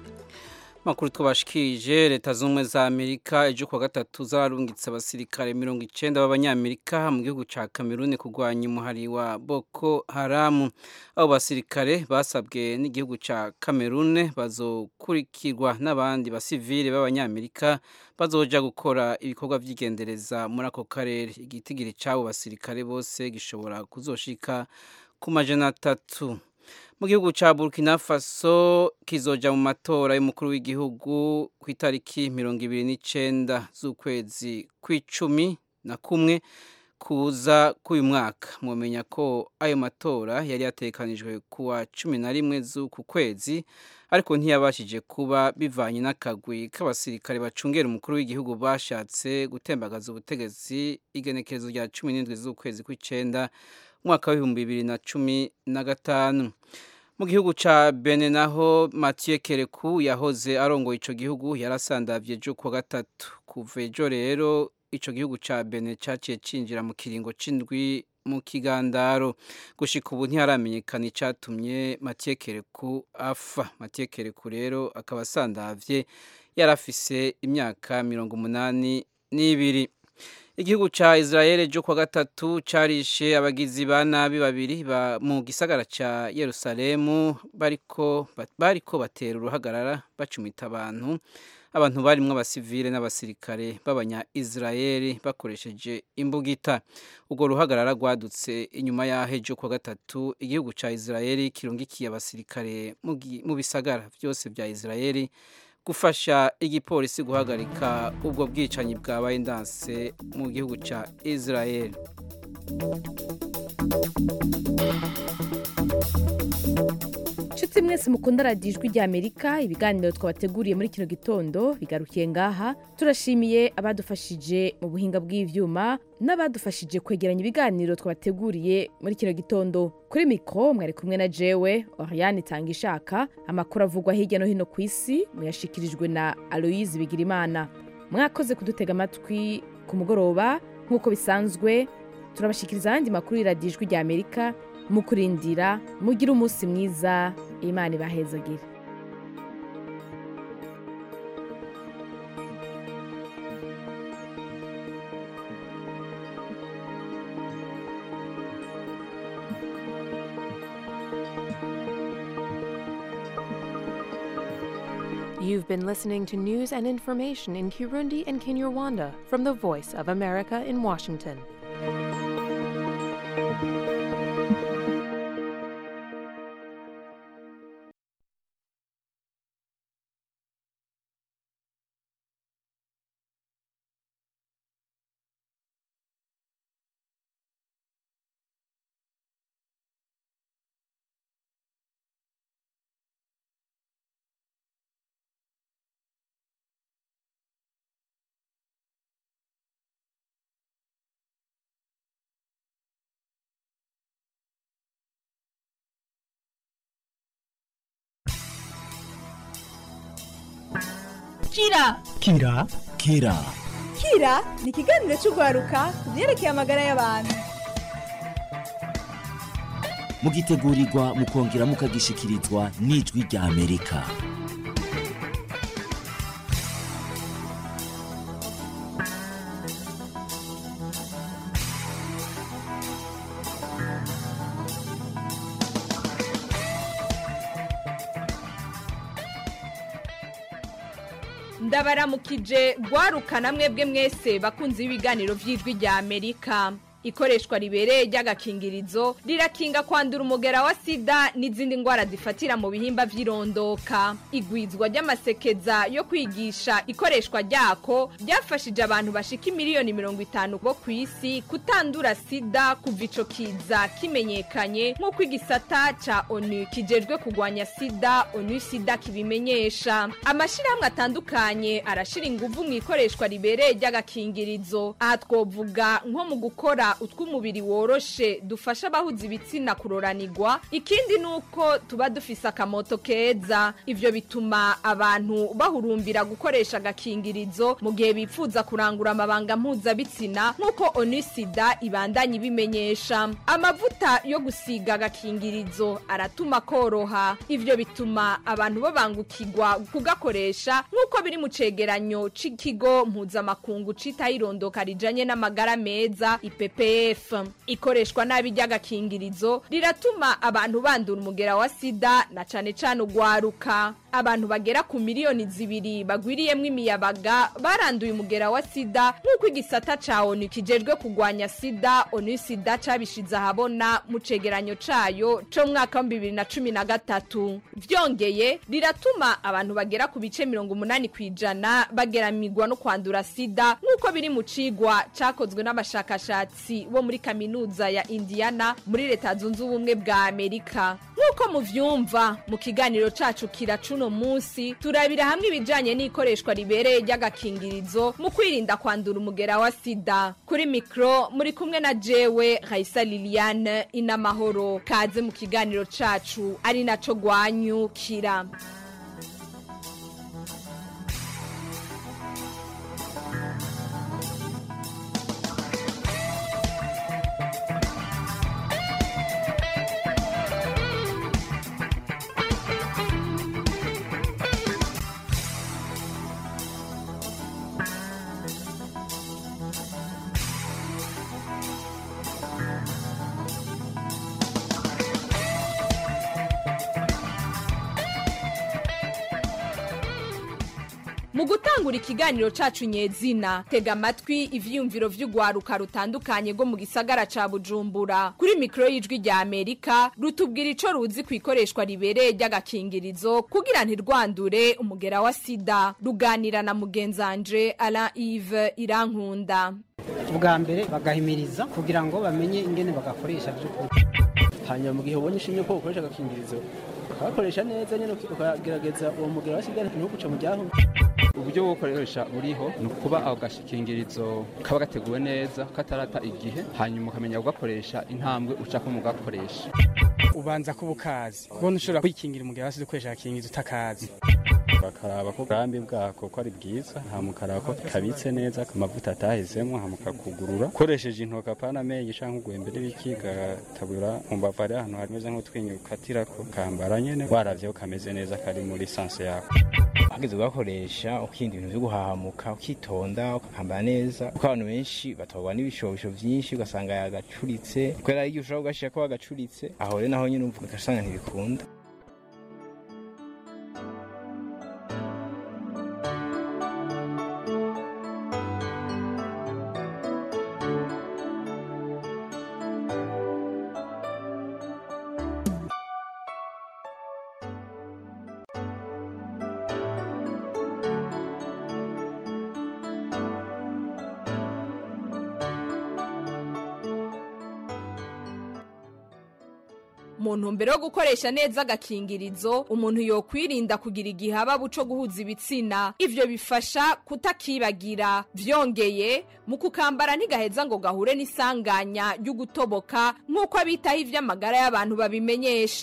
Speaker 3: makuru twabashikirije leta z'ubumwe za amerika ejo kuwa gatatu zararungitse abasirikare mirongo icenda b'abanyamerika mu gihugu ca kameruni kurwanya umuhari wa boko haramu abo basirikare basabwe n'igihugu ca kamerune bazokurikirwa n'abandi basivile b'abanyamerika bazoja gukora ibikorwa vy'igendereza muri ako karere igitigiri c'abo basirikare bose gishobora kuzoshika ku majana atatu mu gihugu cya burkina faso kizoja mu matora y'umukuru w'igihugu ku itariki mirongo ibiri n'icyenda z'ukwezi kw'icumi na kumwe kuza k'uyu mwaka mwamenya ko ayo matora yari yatekanijwe ku wa cumi na rimwe z'uku kwezi ariko ntiyabashije kuba bivanye n'akagwi k'abasirikare bacungera umukuru w'igihugu bashatse gutembagaza ubutegetsi igenekerezo rya cumi n'indwi z'ukwezi kw'icyenda umwaka w'ibihumbi bibiri na cumi na gatanu mu gihugu ca bene naho mathieu kereku yahoze arongoye ico gihugu yarasandavye ejo kuwa gatatu kuva ejo rero ico gihugu ca bene caciye cinjira mu kiringo c'indwi mu kigandaro gushika ubu ntiharamenyekana icatumye mathieu kereku afa mathieu kereku rero akaba asandavye yarafise imyaka mirongo umunani n'ibiri igihugu ca Israel ejo kwa gatatu carishe abagizi ba nabi babiri ba mu gisagara ca Yerusalemu bariko bariko batera uruhagarara bacumita abantu abantu barimwo abasivile n'abasirikare b'abanya Israel bakoresheje imbugita ubwo ruhagarara rwadutse inyuma yaho ejo kwa gatatu igihugu ca Israel kirungikiye abasirikare mu bisagara vyose vya Israel gufasha igipolisi guhagarika ubwo bwicanyi bwabaye ndanse mu gihugu cya Israel
Speaker 1: nshuti mwese mukunda radiyo ijwi rya amerika ibiganiro twabateguriye muri kino gitondo bigarukiye ngaha turashimiye abadufashije mu buhinga bw'ivyuma n'abadufashije kwegeranya ibiganiro twabateguriye muri kino gitondo kuri mikoro mwari kumwe na jewe oriane itanga ishaka amakuru avugwa hirya no hino ku isi muyashikirijwe na aloyizi bigirimana mwakoze kudutega amatwi ku mugoroba nk'uko bisanzwe turabashikiriza ayandi makuru y'iradiyo ijwi rya amerika mu kurindira mugire umunsi mwiza imana ibahezagire
Speaker 17: You've been listening to news and information in Kirundi and Kinyarwanda from the Voice of America in Washington.
Speaker 18: kira
Speaker 19: kira kira
Speaker 18: kira ni ikiganiro cy'urwaruka ku byerekeye amagara y'abantu
Speaker 19: mugitegurirwa mukongera mukagishikirizwa n'ijwi rya amerika
Speaker 20: ndabaramukije rwarukana mwebwe mwese bakunze ibiganiro by'ijwi rya amerika ikoreshwa ribereye ry'agakingirizo rirakinga kwandura umugera wa sida n'izindi ndwara zifatira mu bihimba by'irondoka igwizwa ry'amasekeza yo kwigisha ikoreshwa ryako ryafashije abantu bashika miliyoni mirongo itanu bo ku isi kutandura sida kuva ico kiza kimenyekanye nk'uko igisata ca onu kijejwe kurwanya sida onu sida kibimenyesha amashirahamwe atandukanye arashira inguvu mu ikoreshwa ribereye ry'agakingirizo aha twovuga nko mu gukora utw'umubiri woroshe dufasha abahuza ibitsina kuroranirwa ikindi ni uko tuba dufise akamoto keza ivyo bituma abantu bahurumbira gukoresha agakingirizo mu gihe bipfuza kurangura amabanga mpuzabitsina nk'uko onisida ibandanya ibimenyesha amavuta yo gusiga agakingirizo aratuma koroha ivyo bituma abantu babangukirwa kugakoresha nk'uko biri mu cegeranyo c'ikigo mpuzamakungu citaho irondoka rijanye n'amagara meza ipepe ppf ikoreshwa nabi ry'agakingirizo riratuma abantu bandura umugera wa sida na cane cane ugwaruka abantu bagera ku miliyoni zibiri bagwiriyemwo imiyabaga baranduye umugera wa sida nk'uko igisata ca onu kijejwe kugwanya sida onu sida cabishize ahabona mu cegeranyo cayo co mu mwaka wa bibiri na cumi na gatatu vyongeye riratuma abantu bagera ku bice mirongo umunani kw'ijana bageramirwa no kwandura sida nk'uko biri mu cigwa cakozwe n'abashakashatsi bo muri kaminuza ya indiana muri leta zunze ubumwe bwa amerika nk'uko muvyumva mu kiganiro cacu kira cuno munsi turabira hamwe ibijanye n'ikoreshwa ribereye ry'agakingirizo mu kwirinda kwandura umugera wa sida kuri mikro muri kumwe na jewe raisa liliane inamahoro kaze mu kiganiro cacu ari naco gwanyukira mu gutangura ikiganiro cacu nyezina tega amatwi ivyiyumviro vy'ugwaruka rutandukanye rwo mu gisagara ca bujumbura kuri mikoro y'ijwi rya amerika rutubwira ico ruzi ku ikoreshwa ribereye ry'agakingirizo kugira ntirwandure umugera wa sida ruganira na mugenzanje alain ive irankunda
Speaker 21: ubwa mbere bagahimiriza kugira ngo bamenye ingene bagakoresha by'ukuri
Speaker 22: hanyuma mu gihe ubonye ishimye ko ukoresha agakingirizo ukabakoresha neza nyine ukagerageza uwo mugera wa sida ntuguce mu ryaho
Speaker 23: uburyo bwo gukoresha buriho ni ukuba ako gashikingirizo kaba gateguwe neza katarata igihe hanyuma ukamenya kugakoresha intambwe ucako mu gakoresha
Speaker 21: ubanza kuba ukazi kubona ushobora kwikingira umugera wa sida ukoresha agakingirizo utakazi
Speaker 24: bakaraba ko ubwambi bwako ko ari bwiza hamukaraba ko kabitse neza amavuta atahezemo hamukakugurura ukoresheje intoki apana amenyo cyangwa ugwembere biki gatabura mu mbavu ari ahantu hameze nk'utwinyo ukatirako kambara nyene waravyeho kameze neza kari muri sanse yako
Speaker 25: hageze ugakoresha ukirinda ibintu byo guhahamuka ukitonda ukakambara neza kuko abantu benshi batwarwa n'ibishobisho byinshi ugasanga yagacuritse kubera igihe ushobora kugashira ko wagacuritse aho rero naho nyine umva ugasanga ntibikunda
Speaker 20: mu ntumbero yo gukoresha neza agakingirizo umuntu yokwirinda kugira igihaba buco guhuza ibitsina ivyo bifasha kutakibagira vyongeye mu kukambara ntigaheza ngo gahure n'isanganya ry'ugutoboka nk'uko abitaho ivy'amagara y'abantu babimenyesha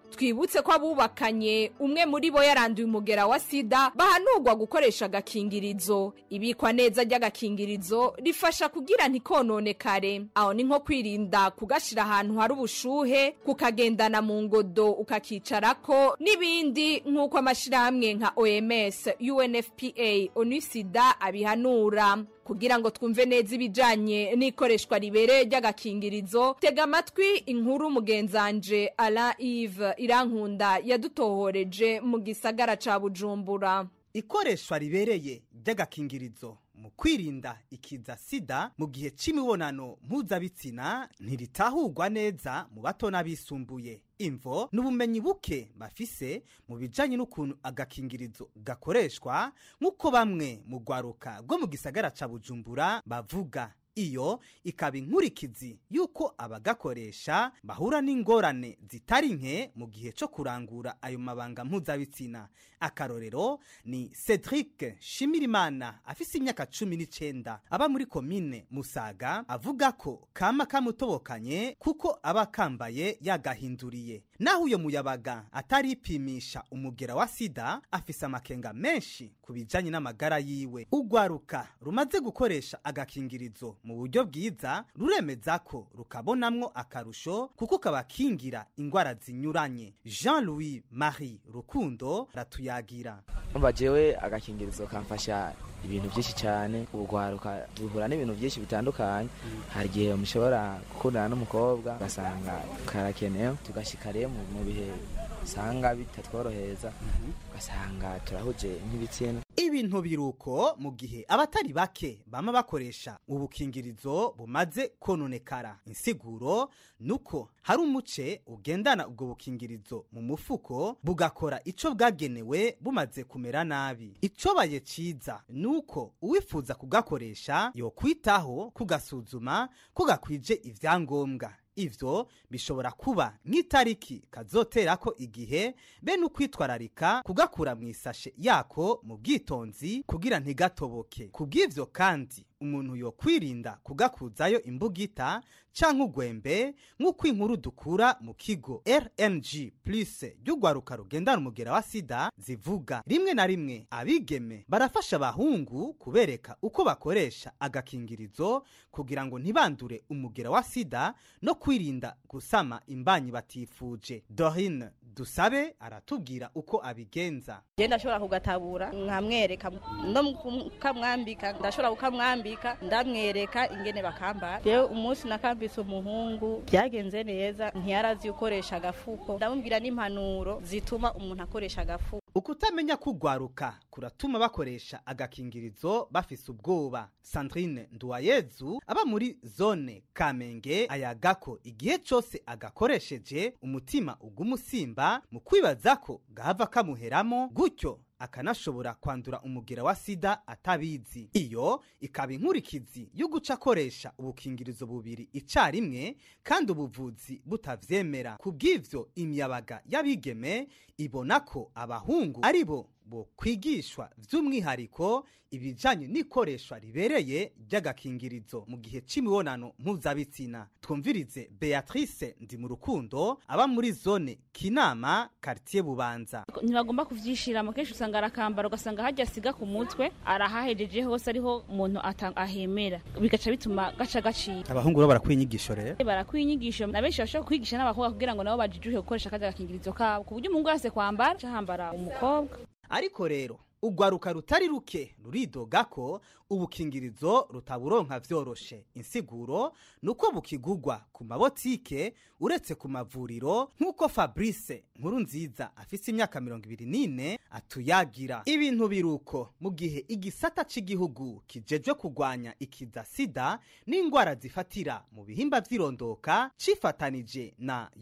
Speaker 20: twibutse ko abubakanye umwe muri bo yaranduye umugera wa sida bahanurwa gukoresha agakingirizo ibikwa neza ry'agakingirizo rifasha kugira ntikononekare aho ni nko kwirinda kugashira ahantu hari ubushuhe kukagendana mu ngodo ukakicarako n'ibindi nk'uko amashyirahamwe nka oms unfpa onusida abihanura kugira ngo twumve neza ibijanye n'ikoreshwa ribereye ry'agakingirizo tega amatwi inkuru mugenzanje ala ive irankunda yadutohoreje mu gisagara ca bujumbura
Speaker 2: ikoreshwa ribereye ry'agakingirizo mu kwirinda ikiza sida mu gihe c'imibonano mpuzabitsina ntiritahurwa neza mu bato n'abisumbuye imvo n'ubumenyi buke bafise mu bijanye n'ukuntu agakingirizo gakoreshwa nk'uko bamwe mu rwaruka rwo mu gisagara ca bujumbura bavuga iyo ikaba inkurikizi y'uko abagakoresha bahura n'ingorane zitari nke mu gihe cyo kurangura ayo mabanga mpuzabitsina akarorero ni cedric shimirimana afise imyaka cumi n'icenda aba muri komine musaga avuga ko kama kamutobokanye kuko aba kambaye yagahinduriye naho uyo muyabaga ataripimisha umugera wa sida afise amakenga menshi ku bijanye n'amagara yiwe urwaruka rumaze gukoresha agakingirizo mu buryo bwiza ruremeza ko rukabonamwo akarusho kuko kabakingira ingwara zinyuranye jean louis marie rukundo ratuyagira
Speaker 4: umva jewe agakingirizo kamfasha ibintu byinshi cyane urwaruka duhura n'ibintu byinshi bitandukanye hari igihe mushobora gukundana n'umukobwa ugasanga karakenewe tugashika rero mu bihe usanga bitatworohereza ugasanga turahuje nk'ibitsina
Speaker 2: ibintu biruko mu gihe abatari bake bama bakoresha ubukingirizo bumaze kononekara insiguro nuko hari umuce ugendana ubwo bukingirizo mu mufuko bugakora ico bwagenewe bumaze kumera nabi icobaye ciza nuko uwifuza kugakoresha yokwitaho kugasuzuma ko gakwije ivyangombwa ivyo bishobora kuba nk'itariki kazoterako igihe be n'ukwitwararika kugakura mu isashe yako mu bwitonzi kugira ntigatoboke kubw'ivyo kandi umuntu yokwirinda kugakuzayo imbugita canke ugwembe nk'uko inkuru dukura mu kigo rng plus ry'urwaruka rugendana umugera wa sida zivuga rimwe na rimwe abigeme barafasha abahungu kubereka uko bakoresha agakingirizo kugira ngo ntibandure umugera wa sida no kwirinda gusama imbanyi batifuje dorine dusabe aratubwira uko abigenza
Speaker 5: je ndashobora kugatabura nkamwereka no kukamwambika ndashobora kukamwambika ndamwereka ingene bakambara rero umunsi nakambise umuhungu byagenze neza ntiyarazi ukoresha agafuko ndamubwira n'impanuro zituma umuntu akoresha agafuko
Speaker 2: ukutamenya kugwaruka kuratuma bakoresha agakingirizo bafise ubwoba sandrine nduwayezu aba muri zone kamenge ayaga ko igihe cose agakoresheje umutima ugumusimba mu kwibaza ko gahava kamuheramo gutyo akanashobora kwandura umugera wa sida atabizi iyo ikaba inkurikizi yo guca akoresha ubukingirizo bubiri icarimwe kandi ubuvuzi butavyemera kubw'ivyo imyabaga y'abigeme ibona ko abahungu ari bo bo kwigishwa by'umwihariko ibijanye n'ikoreshwa ribereye ry'agakingirizo mu gihe c'imibonano mpuzabitsina twumvirize beatrice ndi mu rukundo aba muri zone kinama quartier bubanza
Speaker 7: ntibagomba kuvyishiramo kenshi usanga arakambara ugasanga hajya asiga ku mutwe arahahejeje hose ariho umuntu ahemera bigaca bituma gaca gacika
Speaker 2: abahungu bo barakwiyigisho rero
Speaker 7: barakwiyigisho na benshi bashobora kwigisha n'abakobwa kugira ngo nabo bajijuhe gukoresha akazi agakingirizo kabo ku buryo umuhungu wese kwambara cahambara umukobwa
Speaker 2: ariko rero ugwaruka rutari ruke ruridoga ko ubukingirizo rutaburonka vyoroshe insiguro nuko bukigugwa ku mabotike uretse ku mavuriro nk'uko fabrice nkuru nziza afise imyaka mirongo ibiri n'ine atuyagira ibintu biruko mu gihe igisata c'igihugu kijejwe kugwanya ikiza sida n'ingwara zifatira mu bihimba vy'irondoka cifatanije na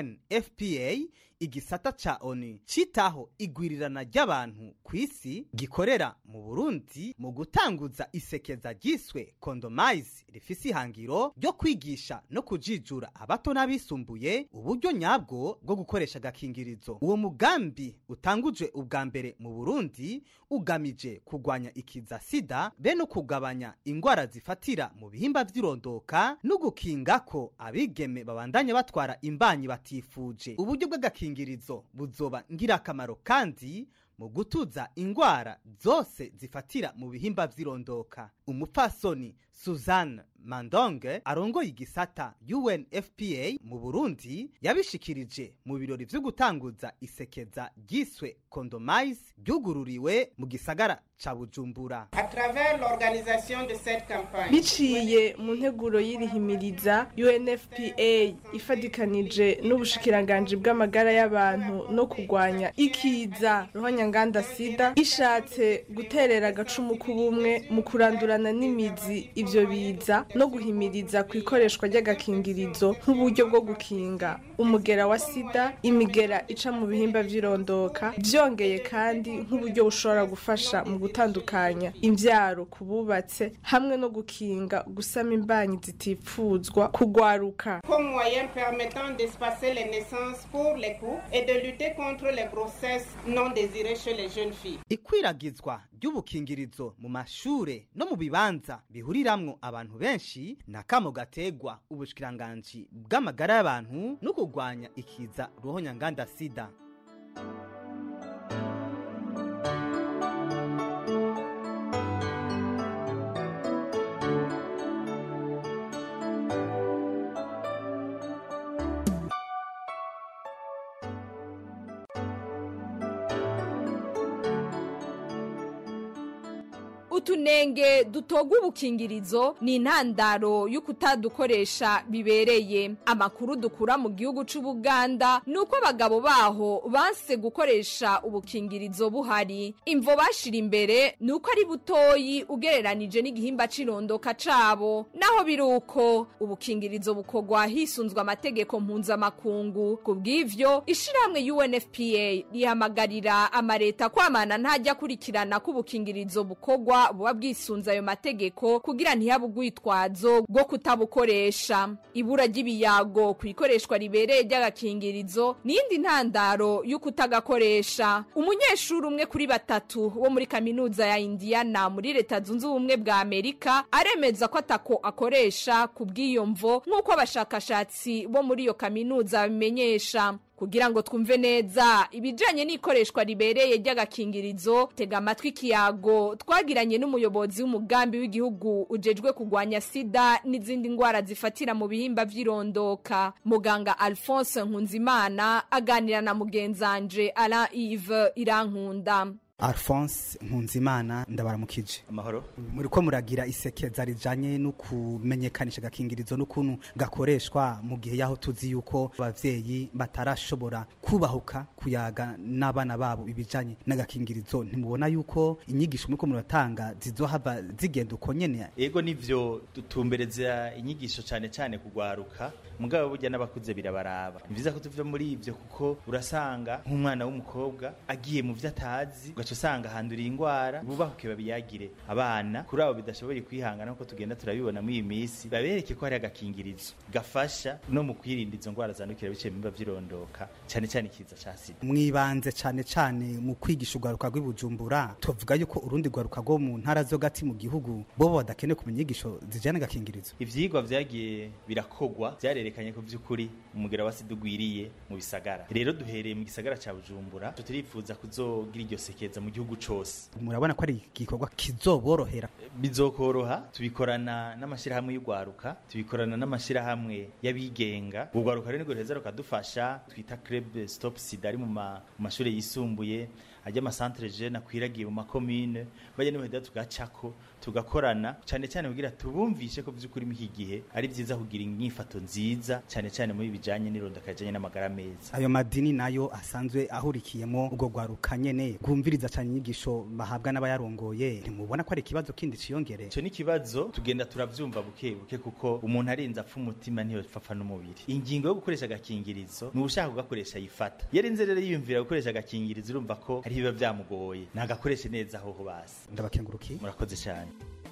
Speaker 2: unfpa igisata ca onu citaho igwirirana ry'abantu ku isi gikorera mu burundi mu gutanguza isekeza ryiswe kondomize rifise ihangiro ryo kwigisha no kujijura abato n'abisumbuye uburyo nyabwo bwo gukoresha agakingirizo uwo mugambi utangujwe ubwa mbere mu burundi ugamije kugwanya ikiza sida be no kugabanya ingwara zifatira mu bihimba vy'irondoka no gukinga ko abigeme babandanya batwara imbanyi batifuje uburyo bw'agakingirizo gakingirizo buzoba ngirakamaro kandi mu gutuza ingwara zose zifatira mu bihimba vy'irondoka umupfasoni suzanne mandonge arongoye igisata unfpa mu burundi yabishikirije mu birori vyo gutanguza isekeza ryiswe condomise ryugururiwe mu gisagara ca bujumbura
Speaker 6: À travers l'organisation de cette campagne,
Speaker 8: biciye mu nteguro y'irihimiriza UNFPA ifadikanije n'ubushikiranganji bw'amagara y'abantu no kurwanya ikiza ruhonyanganda sida ishatse guterera agacumu k'ubumwe mu kurandurana n'imizi ivyo biza no guhimiriza ku ikoreshwa ry'agakingirizo nk'uburyo bwo gukinga umugera wa sida imigera ica mu bihimba vy'irondoka vyongeye kandi nk'uburyo bushobora gufasha mu gutandukanya imvyaro ku bubatse hamwe no gukinga gusama imbanyi zitifuzwa kugwaruka
Speaker 6: comme moyen permettant d'espacer les naissances pour les couples et de lutter contre les grossesses non désirées chez les jeunes filles.
Speaker 2: ikwiragizwa ry'ubukingirizo mu mashure no mu bibanza bihuriramwo abantu benshi ni akamo gategwa ubushikiranganji bw'amagara y'abantu no kurwanya ikiza ruhonyanganda sida
Speaker 20: utunenge dutogwa ubukingirizo ni intandaro y'ukutadukoresha bibereye amakuru dukura mu gihugu c'ubuganda ni uko abagabo baho banse gukoresha ubukingirizo buhari imvo bashira imbere ni uko ari butoyi ugereranije n'igihimba c'irondoka cabo naho biri uko ubukingirizo bukogwa hisunzwe amategeko mpuzamakungu ku bw'ivyo ishirahamwe unfpa rihamagarira amareta kwamana ntajya akurikirana ko ubukingirizo bukogwa buba bwisunze ayo mategeko kugira ntihabe urwitwazo rwo kutabukoresha ibura ry'ibiyago ku ikoreshwa ribereye ry'agakingirizo n'iyindi ntandaro y'ukutagakoresha umunyeshuri umwe kuri batatu wo muri kaminuza ya indiana muri leta zunze ubumwe bwa amerika aremeza ko atako akoresha ku bw'iyo mvo nk'uko abashakashatsi bo muri iyo kaminuza babimenyesha kugira ngo twumve neza ibijanye n'ikoreshwa ribereye ry'agakingirizo tega amatwi ikiyago twagiranye n'umuyobozi w'umugambi w'igihugu ujejwe kurwanya sida n'izindi ndwara zifatira mu bihimba vy'irondoka muganga alphonse nkunzimana aganira na mugenzanje alain ive irankunda
Speaker 2: alphonse nkunzimana ndabaramukije
Speaker 9: amahoro
Speaker 2: muri ko muragira isekeza rijanye no kumenyekanisha agakingirizo n'ukuntu gakoreshwa mu gihe yaho tuzi yuko abavyeyi batarashobora kubahuka kuyaga n'abana babo ibijanye n'agakingirizo ntimubona yuko inyigisho muriko muratanga zizohava zigenda uko nyene
Speaker 9: ego nivyo dutumbereza inyigisho cane cane kugwaruka mugabo burya n'abakuze birabaraba ni vyiza ko tuva muri ivyo kuko urasanga nk'umwana w'umukobwa agiye mu vyo atazi ugaca usanga handuriye ingwara bubahuke babiyagire abana kuri abo bidashoboye kwihangana nkuko tugenda turabibona muri iyi minsi babereke ko hari agakingirizo gafasha no mu kwirinda izo ngwara zandukira biciye mu bimba vy'irondoka cane cane ikiza ca sida
Speaker 2: mwibanze cane cane mu kwigisha urwaruka rw'ibujumbura tuvuga yuko urundi rwaruka rwo mu ntara zo gati mu gihugu bobo badakeneye kumenya inyigisho zijyana n'agakingirizo
Speaker 9: ivyigwa vyagiye birakogwa vyarerekanye ko vy'ukuri umugera wa sida ugwiriye mu bisagara rero duhereye mu gisagara ca bujumbura turifuza kuzogira iryo sekeza mu gihugu cose
Speaker 2: murabona ko ari igikorwa kizoborohera
Speaker 9: bizokoroha tubikorana n'amashirahamwe y'urwaruka tubikorana n'amashirahamwe y'abigenga urwaruka rero nirwo ruheza rukadufasha twita club stop sida ari mu ma- mu mashuri yisumbuye ajya amasantere jene akwiragiye mu makomine bajya n'ibaheda tugacako tugakorana cyane cyane kugira tubumvishe ko by'ukuri muri iki gihe ari byiza kugira inyifato nziza cyane cyane muri bijanye n'irondoka rijanye n'amagara meza
Speaker 2: ayo madini nayo asanzwe ahurikiyemo ubwo rwaruka nyene rwumviriza cyane inyigisho bahabwa n'abayarongoye ntimubona ko ari ikibazo kindi ciyongere
Speaker 9: icyo ni ikibazo tugenda turabyumva buke buke kuko umuntu arinze apfa umutima ntiyopfa n'umubiri ingingo yo gukoresha agakingirizo ni ushaka kugakoresha yifata iyo arinze rero yiyumvira gukoresha agakingirizo urumva ko hari biba byamugoye nagakoreshe neza aho basi
Speaker 2: ndabakengurukiye
Speaker 9: murakoze cyane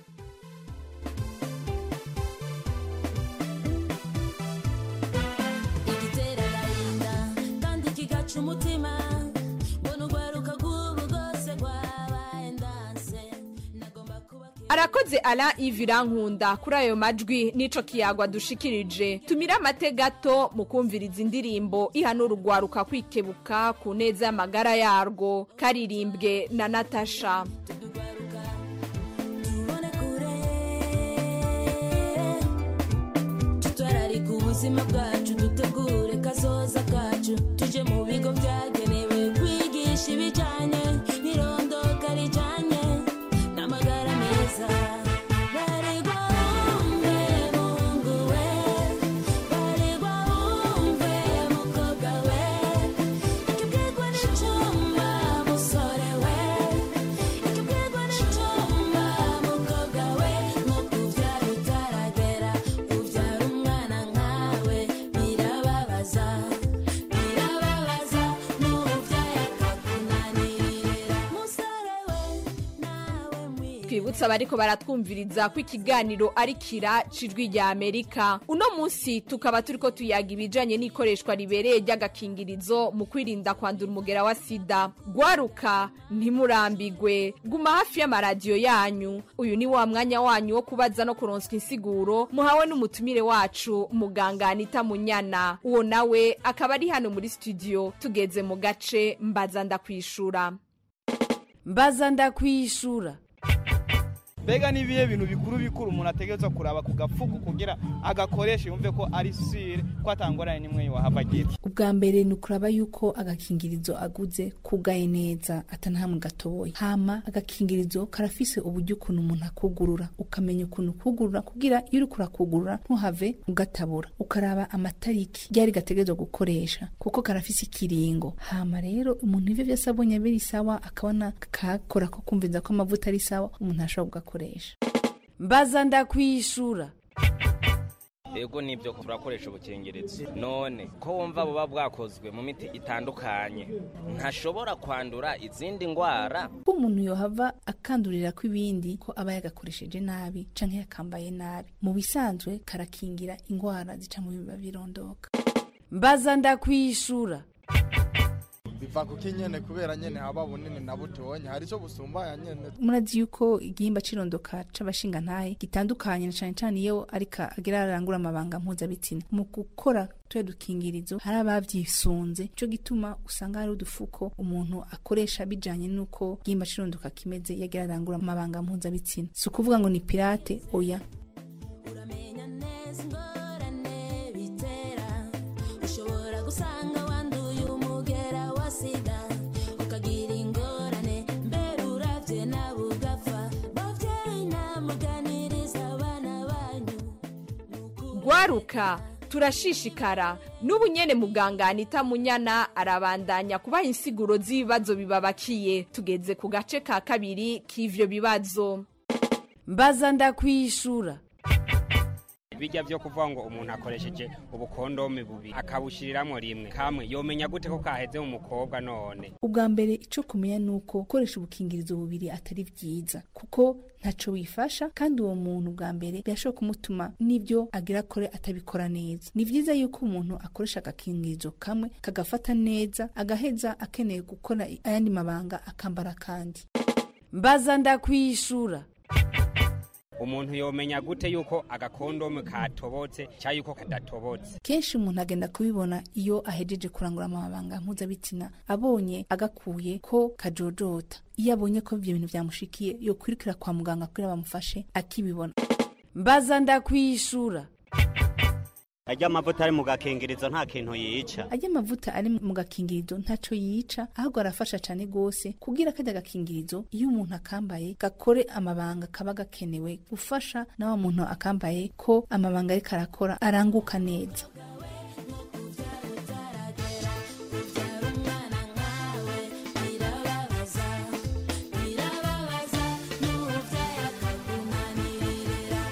Speaker 11: igitera agahinda kandi kigaca umutima mbona urwaruka rw'ubu rwose rwabaye ndanse nagomba kubakira
Speaker 20: arakoze ara ivirankunda kuri ayo majwi n'ico kiyagwa dushikirije tumire amate gato mu kumviriza indirimbo ihanura urwaruka kwikebuka ku neza y'amagara yarwo karirimbwe na natasha
Speaker 11: tutwararika ubuzima bwacu dutegure kazoza kacu tuje mu bigo byagenewe kwigisha ibijyanye n'irondoka rijyanye n'amagara meza baregwa wumve mungu we baregwa wumve mukobwa we ikibwirwa n'icyuma musore we ikibwirwa n'icyuma mukobwa we nko kubyara utaragera ubyara umwana nkawe birababaza birababaza n'ubyaye akakunanirira musore we nawe mwiza
Speaker 20: twibutsa abariko baratwumviriza ko ikiganiro ari kira cijwi rya amerika uno munsi tukaba turiko tuyaga ibijanye n'ikoreshwa ribereye ry'agakingirizo mu kwirinda kwandura umugera wa sida gwaruka ntimurambigwe guma hafi y'amaradiyo yanyu uyu ni wa mwanya wanyu wo kubaza no kuronswa insiguro muhawe n'umutumire wacu muganga anita munyana uwo nawe akaba ari hano muri studio tugeze mu gace mbaza ndakwishura
Speaker 1: mbaza ndakwishura
Speaker 10: mbega ni ibihe bintu bikuru bikuru umuntu ategereza kuraba ku gafuku kugira agakoreshe yumve ko ari sire ko atangorane n'imwe wahava agira
Speaker 12: ubwa mbere ni ukuraba yuko agakingirizo aguze kugaye neza atanahamwe gatoboye hama agakingirizo karafise uburyo ukuntu umuntu akugurura ukamenya ukuntu kugurura kugira iyo uriko urakugurura ntuhave ugatabura ukaraba amatariki ryari gategerezwa gukoresha kuko karafise ikiringo hama rero umuntu ivyo vyose abonye biri sawa akabona kakora ko kumviza ko amavuta ari sawa umuntu ashobora kugakoresha
Speaker 1: mbaza ndakwishura
Speaker 13: ego nibyo turakoresha ubukingirizo none ko wumva buba bwakozwe mu miti itandukanye ntashobora kwandura izindi ndwara
Speaker 12: ko umuntu yohava akandurira ko ibindi ko aba yagakoresheje nabi canke yakambaye nabi mu bisanzwe karakingira ingwara zica mu biba birondoka
Speaker 1: mbaza ndakwishura
Speaker 14: biva kuko nyene kubera nyene haba bunini na butonyi hari ico busumbaya nyene
Speaker 12: murazi yuko igihimba c'irondoka c'abashinga ntahe gitandukanye na cane cane iyo ariko agira arangura amabanga mpuzabitsina mu gukora tuya dukingirizo hari abavyisunze ico gituma usanga hari udufuko umuntu akoresha bijanye n'uko igihimba c'irondoka kimeze iyo agira arangura amabanga mpuzabitsina si ukuvuga ngo ni pirate oya
Speaker 11: uramenya neza ingorane bitera ushobora gusanga wanduye umugera wa sida ukagira ingorane mbere uravye nawe ugapfa bavyeyi namuganiriza abana banyu
Speaker 20: gwaruka turashishikara n'ubu nyene muganga anita munyana arabandanya kubaha insiguro z'ibibazo bibabakiye tugeze ku gace ka kabiri k'ivyo bibazo
Speaker 1: mbaza ndakwishura
Speaker 15: bijya byo kuvuga ngo umuntu akoresheje ubukondome bubiri akabushyiriramo rimwe kamwe yomenya gute ko kaheze mu mukobwa none
Speaker 12: ubwa mbere ico kumenya nuko gukoresha ubukingirizo bubiri atari vyiza kuko ntaco wifasha kandi uwo muntu bwa mbere birashobora kumutuma n'ibyo agira akore atabikora neza ni vyiza yuko umuntu akoresha agakingirizo kamwe kagafata neza agaheza akeneye gukora ayandi mabanga akambara kandi
Speaker 1: mbaza ndakwishura
Speaker 15: umuntu yomenya gute yuko agakondome katobotse cyangwa yuko kadatobotse
Speaker 12: kenshi umuntu agenda kubibona iyo ahejeje kurangura amabanga mpuzabitsina abonye agakuye ko kajojota iyo abonye ko ibyo bintu byamushikiye yo kwirikira kwa muganga kugira bamufashe akibibona
Speaker 1: mbaza ndakwishura
Speaker 26: ajya amavuta ari mu gakingirizo nta kintu yica
Speaker 12: ajya amavuta ari mu gakingirizo ntaco yica ahubwo arafasha cane gose kugira kajya gakingirizo iyo umuntu akambaye gakore amabanga kaba gakenewe gufasha na wa muntu akambaye ko amabanga ariko arakora aranguka neza
Speaker 11: birababaza birababaza n'ubyaye akakunanirira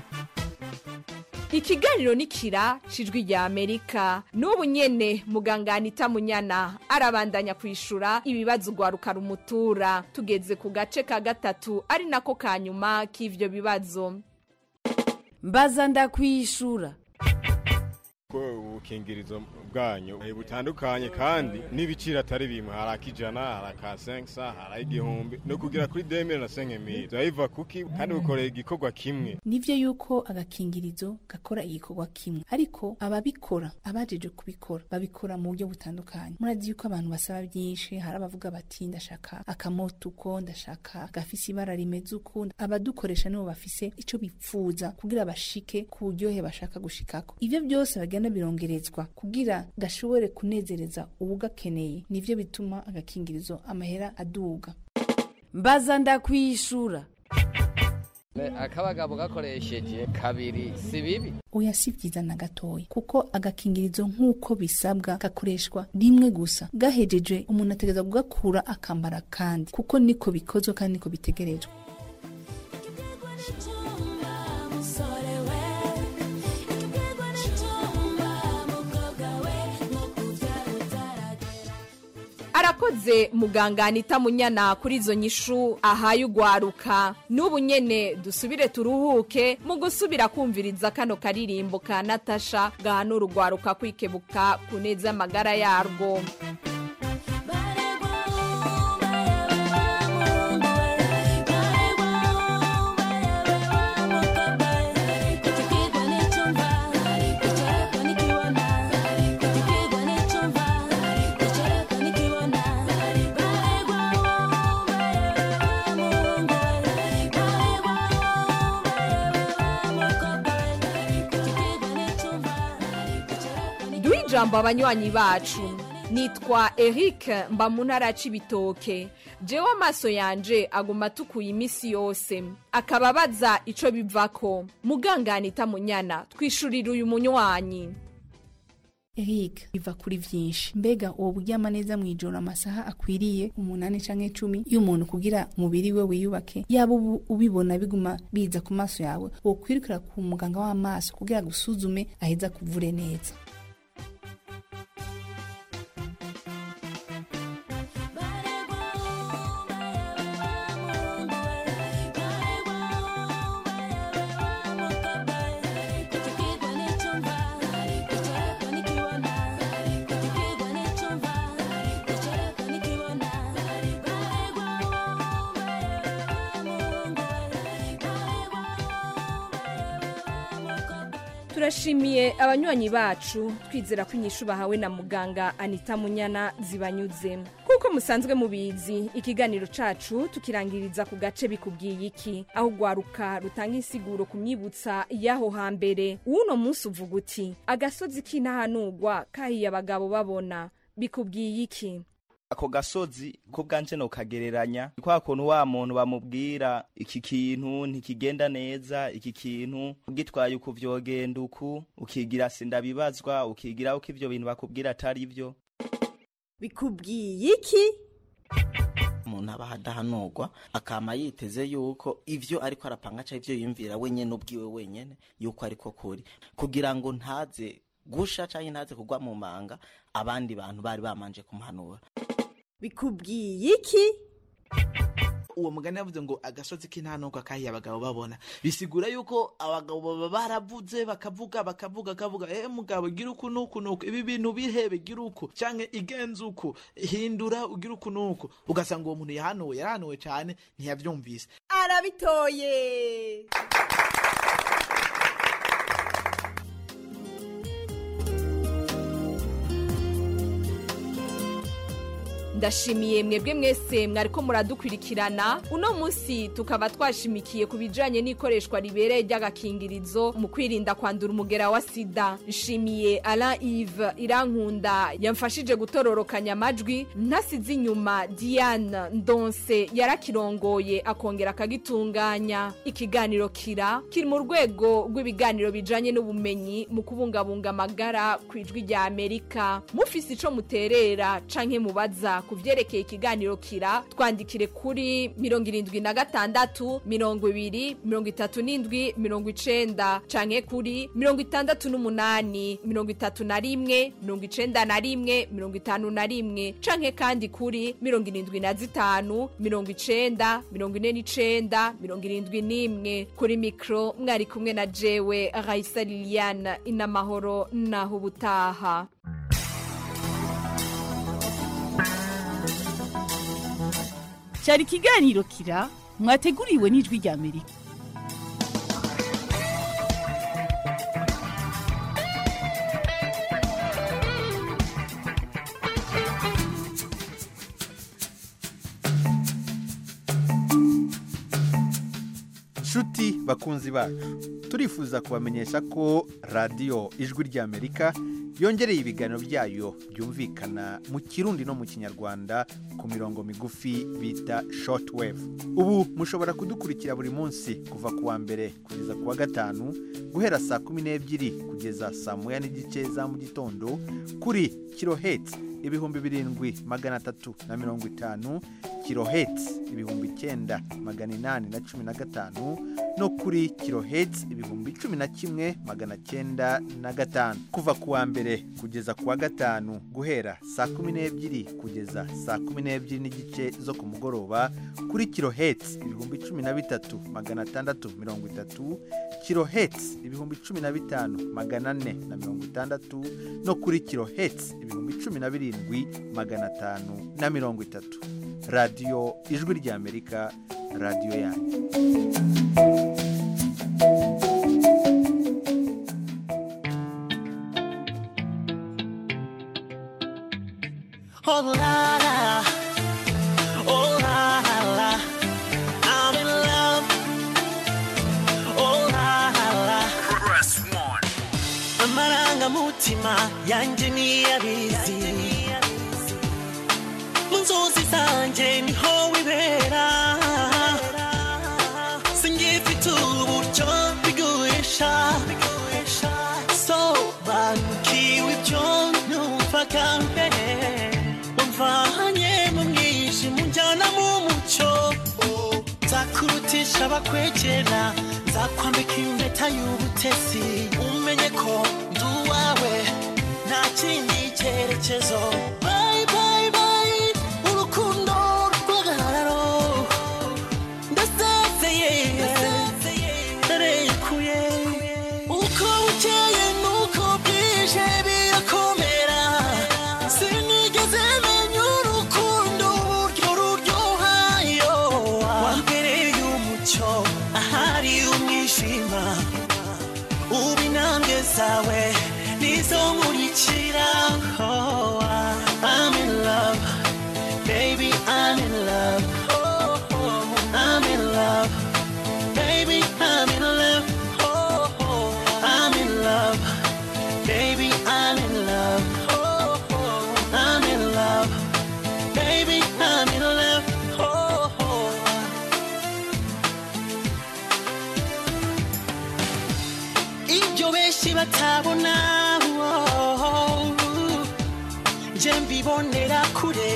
Speaker 20: ikiganiro ni kira cijwi rya amerika n'ubu nyene muganga anita munyana arabandanya kwishura ibibazo ugwaruka rumutura tugeze ku gace ka gatatu ari nako ka nyuma k'ivyo bibazo
Speaker 1: mbaza ndakwishura
Speaker 3: yuko ubukingirizo bwanyu eh, butandukanye kandi n'ibiciro atari bimwe hari akijana hari aka senkisa hari igihumbi no kugira kuri demire na senkemiri turayiva kuki kandi bukoreye igikorwa kimwe
Speaker 12: nivyo yuko agakingirizo gakora igikorwa kimwe ariko ababikora abajeje kubikora babikora mu buryo butandukanye murazi yuko abantu basaba byinshi hari abavuga bati ndashaka akamoto uko ndashaka gafise ibara rimeze uko abadukoresha nibo bafise ico bipfuza kugira bashike ku buryohe bashaka gushikako ivyo byose bagenda birongerezwa kugira gashobore kunezereza uwugakeneye nivyo bituma agakingirizo amahera aduga
Speaker 16: mbaza ndakwishura
Speaker 17: akabagabo gakoresheje kabiri si bibi
Speaker 12: oya si byiza na gatoya kuko agakingirizo nk'uko bisabwa gakoreshwa rimwe gusa gahejeje umuntu ategereza kugakura akambara kandi kuko niko bikozwe kandi niko bitegerejwe
Speaker 20: arakoze muganga anita munyana kuri izo nyishu ahaye ugwaruka n'ubu nyene dusubire turuhuke mu gusubira kumviriza kano karirimbo ka natasha gahanura ugwaruka kwikebuka ku neza amagara yarwo duhe ijambo abanywanyi bacu nitwa eric mba mu ntara ya cibitoke jewe amaso yanje aguma atukuye iminsi yose akaba abaza ico bivako muganganita munyana twishurira uyu munywanyi
Speaker 12: Eric biva kuri vyinshi mbega uwo buryama neza mwijoro amasaha akwiriye umunani canke cumi y'umuntu kugira umubiri we wiyubake yaba ubu ubibona biguma biza ku maso yawe wokwirukira ku muganga w'amaso kugira gusuzume aheza kuvure neza
Speaker 20: turashimiye abanywanyi bacu twizera ko inyishu bahawe na muganga anita munyana zibanyuze nk'uko musanzwe mubizi ikiganiro cacu tukirangiriza ku gace bikubwiye iki aho ugwaruka rutanga insiguro ku myibutsa y'aho hambere uwuno munsi uvuga uti agasozi k'intahanurwa kahiye abagabo babona bikubwiye iki
Speaker 18: ako gasozi ko bwanje nokagereranya ni kwa kuntu wa muntu bamubwira iki kintu ntikigenda neza iki kintu ugitwaye uku vyogenda uku ukigira sindabibazwa ukigira uko ivyo bintu bakubwira atari vyo
Speaker 16: bikubwiye iki
Speaker 19: umuntu aba adahanurwa akama yiteze yuko ivyo ariko arapanga canke ivyo yiyumvira wenyene ubwiwe wenyene yuko ariko kuri kugira ngo ntaze gusha canke ntaze kugwa mu manga abandi bantu bari bamanje kumuhanura
Speaker 16: bikubwiye iki
Speaker 22: uwo mugani yavuze ngo agasozi k'intanuka kahiye abagabo babona bisigura yuko abagabo baba baravuze bakavuga bakavuga bakavuga eh mugabo gira uku nuku nuku ibi bintu bihebe gira uku canke igenza uku hindura ugira uku nuku ugasanga uwo muntu yahanuwe yarahanuwe cane ntiyavyumvise
Speaker 16: arabitoye
Speaker 20: ndashimiye mwebwe mwese mwariko muradukwirikirana uno munsi tukaba twashimikiye ku bijanye n'ikoreshwa ribereye ry'agakingirizo mu kwirinda kwandura umugera wa sida nshimiye alain ive irankunda yamfashije gutororokanya amajwi ntasize inyuma diane ndonse yarakirongoye akongera akagitunganya ikiganiro kira kiri mu rwego rw'ibiganiro bijanye n'ubumenyi mu kubungabunga amagara ku ijwi rya amerika mufise ico muterera canke mubaza ku vyerekeye ikiganiro kira twandikire kuri mirongo irindwi na gatandatu mirongo ibiri mirongo itatu n'indwi mirongo icenda canke kuri mirongo itandatu n'umunani mirongo itatu na rimwe mirongo icenda na rimwe mirongo itanu na rimwe canke kandi kuri mirongo irindwi na zitanu mirongo icenda mirongo ine n'icenda mirongo irindwi n'imwe kuri mikro mwari kumwe na jewe raisa liliane inamahoro naho ubutaha
Speaker 4: cyari ikiganiro kira mwateguriwe n'ijwi rya amerika
Speaker 5: nshuti bakunzi bacu turifuza kubamenyesha ko radiyo ijwi ry'amerika yongereye ibiganiro byayo byumvikana mu kirundi no mu kinyarwanda ku mirongo migufi bita shortwave ubu mushobora kudukurikira buri munsi kuva ku wa mbere kugeza ku wa gatanu guhera saa kumi n'ebyiri kugeza saa moya n'igice za mu gitondo kuri kiloheti ibihumbi birindwi magana atatu na mirongo itanu kiloheti ibihumbi icyenda magana inani na cumi na gatanu no kuri kiloheti ibihumbi cumi na kimwe magana cyenda na gatanu kuva ku wa mbere kugeza ku wa gatanu guhera saa kumi n'ebyiri kugeza saa kumi n'ebyiri n'igice zo ku mugoroba kuri kiloheti ibihumbi cumi na bitatu magana atandatu mirongo itatu kiloheti ibihumbi cumi na bitanu magana ane na mirongo itandatu no kuri kiloheti ibihumbi cumi na birindwi magana atanu na mirongo itatu radiyo ijwi ry'amerika radiyo yanyu
Speaker 11: Oh la la, oh la la, I'm in love. Oh la la, press one. Amarangamutima yanjye niyabizi mu nzozi zanjye niho wibera singifite uburyo bigurisha sobanukiwe ibyo numvaga mbere wamvanye mu mwijima unjyana mu mucyo nzakurutisha abakwegera nzakwambika impeta y'ubutesi umenye ko ndi uwawe nta kindi cyerekezo Bye, bye, bye, urukundo rw'agahararo ndasezeye ndarekuye uko bukeye nuko bwije birakomera sinigeze menya urukundo uburyo ruryohayo wambereye umucyo ahari umwijima ubu intambwe zawe nizo nkurikira Oh, I'm in love baby I'm in love Oh, oh, I'm in love baby I'm in love Oh, oh, I'm in love baby I'm in love Oh, oh, I'm in love baby I'm in love Oh, oh. ibyo benshi batabona oh, nje mbibonera kure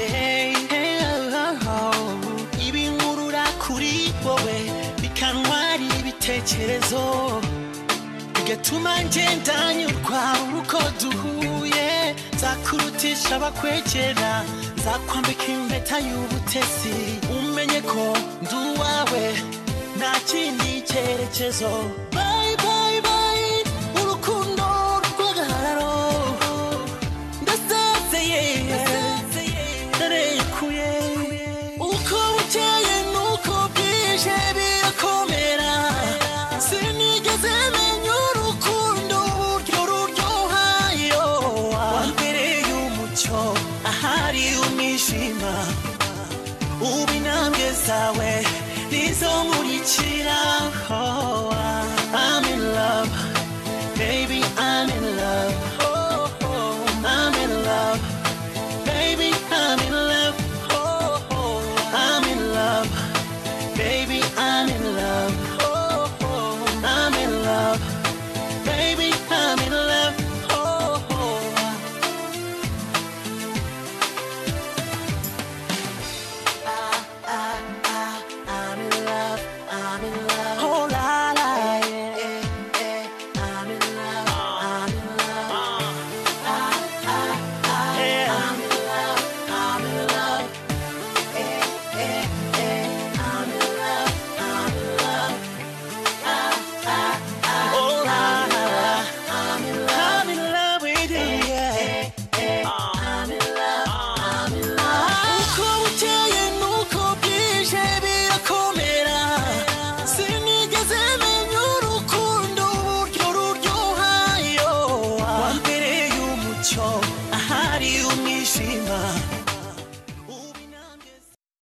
Speaker 11: ibinkurura kuri wowe bikantwara ibitekerezo bigatuma ngenda nyurwa uko duhuye nzakurutisha abakwegera nzakwambika impeta y'ubutesi umenye ko ndi uwawe nta kindi cyerekezo Bye, bye, bye, urukundo rw'agahararo ndasezeye ndarekuye uko bukeye nuko bwije birakomera sinigeze menya urukundo uburyo ruryohayo wambereye umucyo ahari umwijima ubu intambwe zawe nizo nkurikira oh.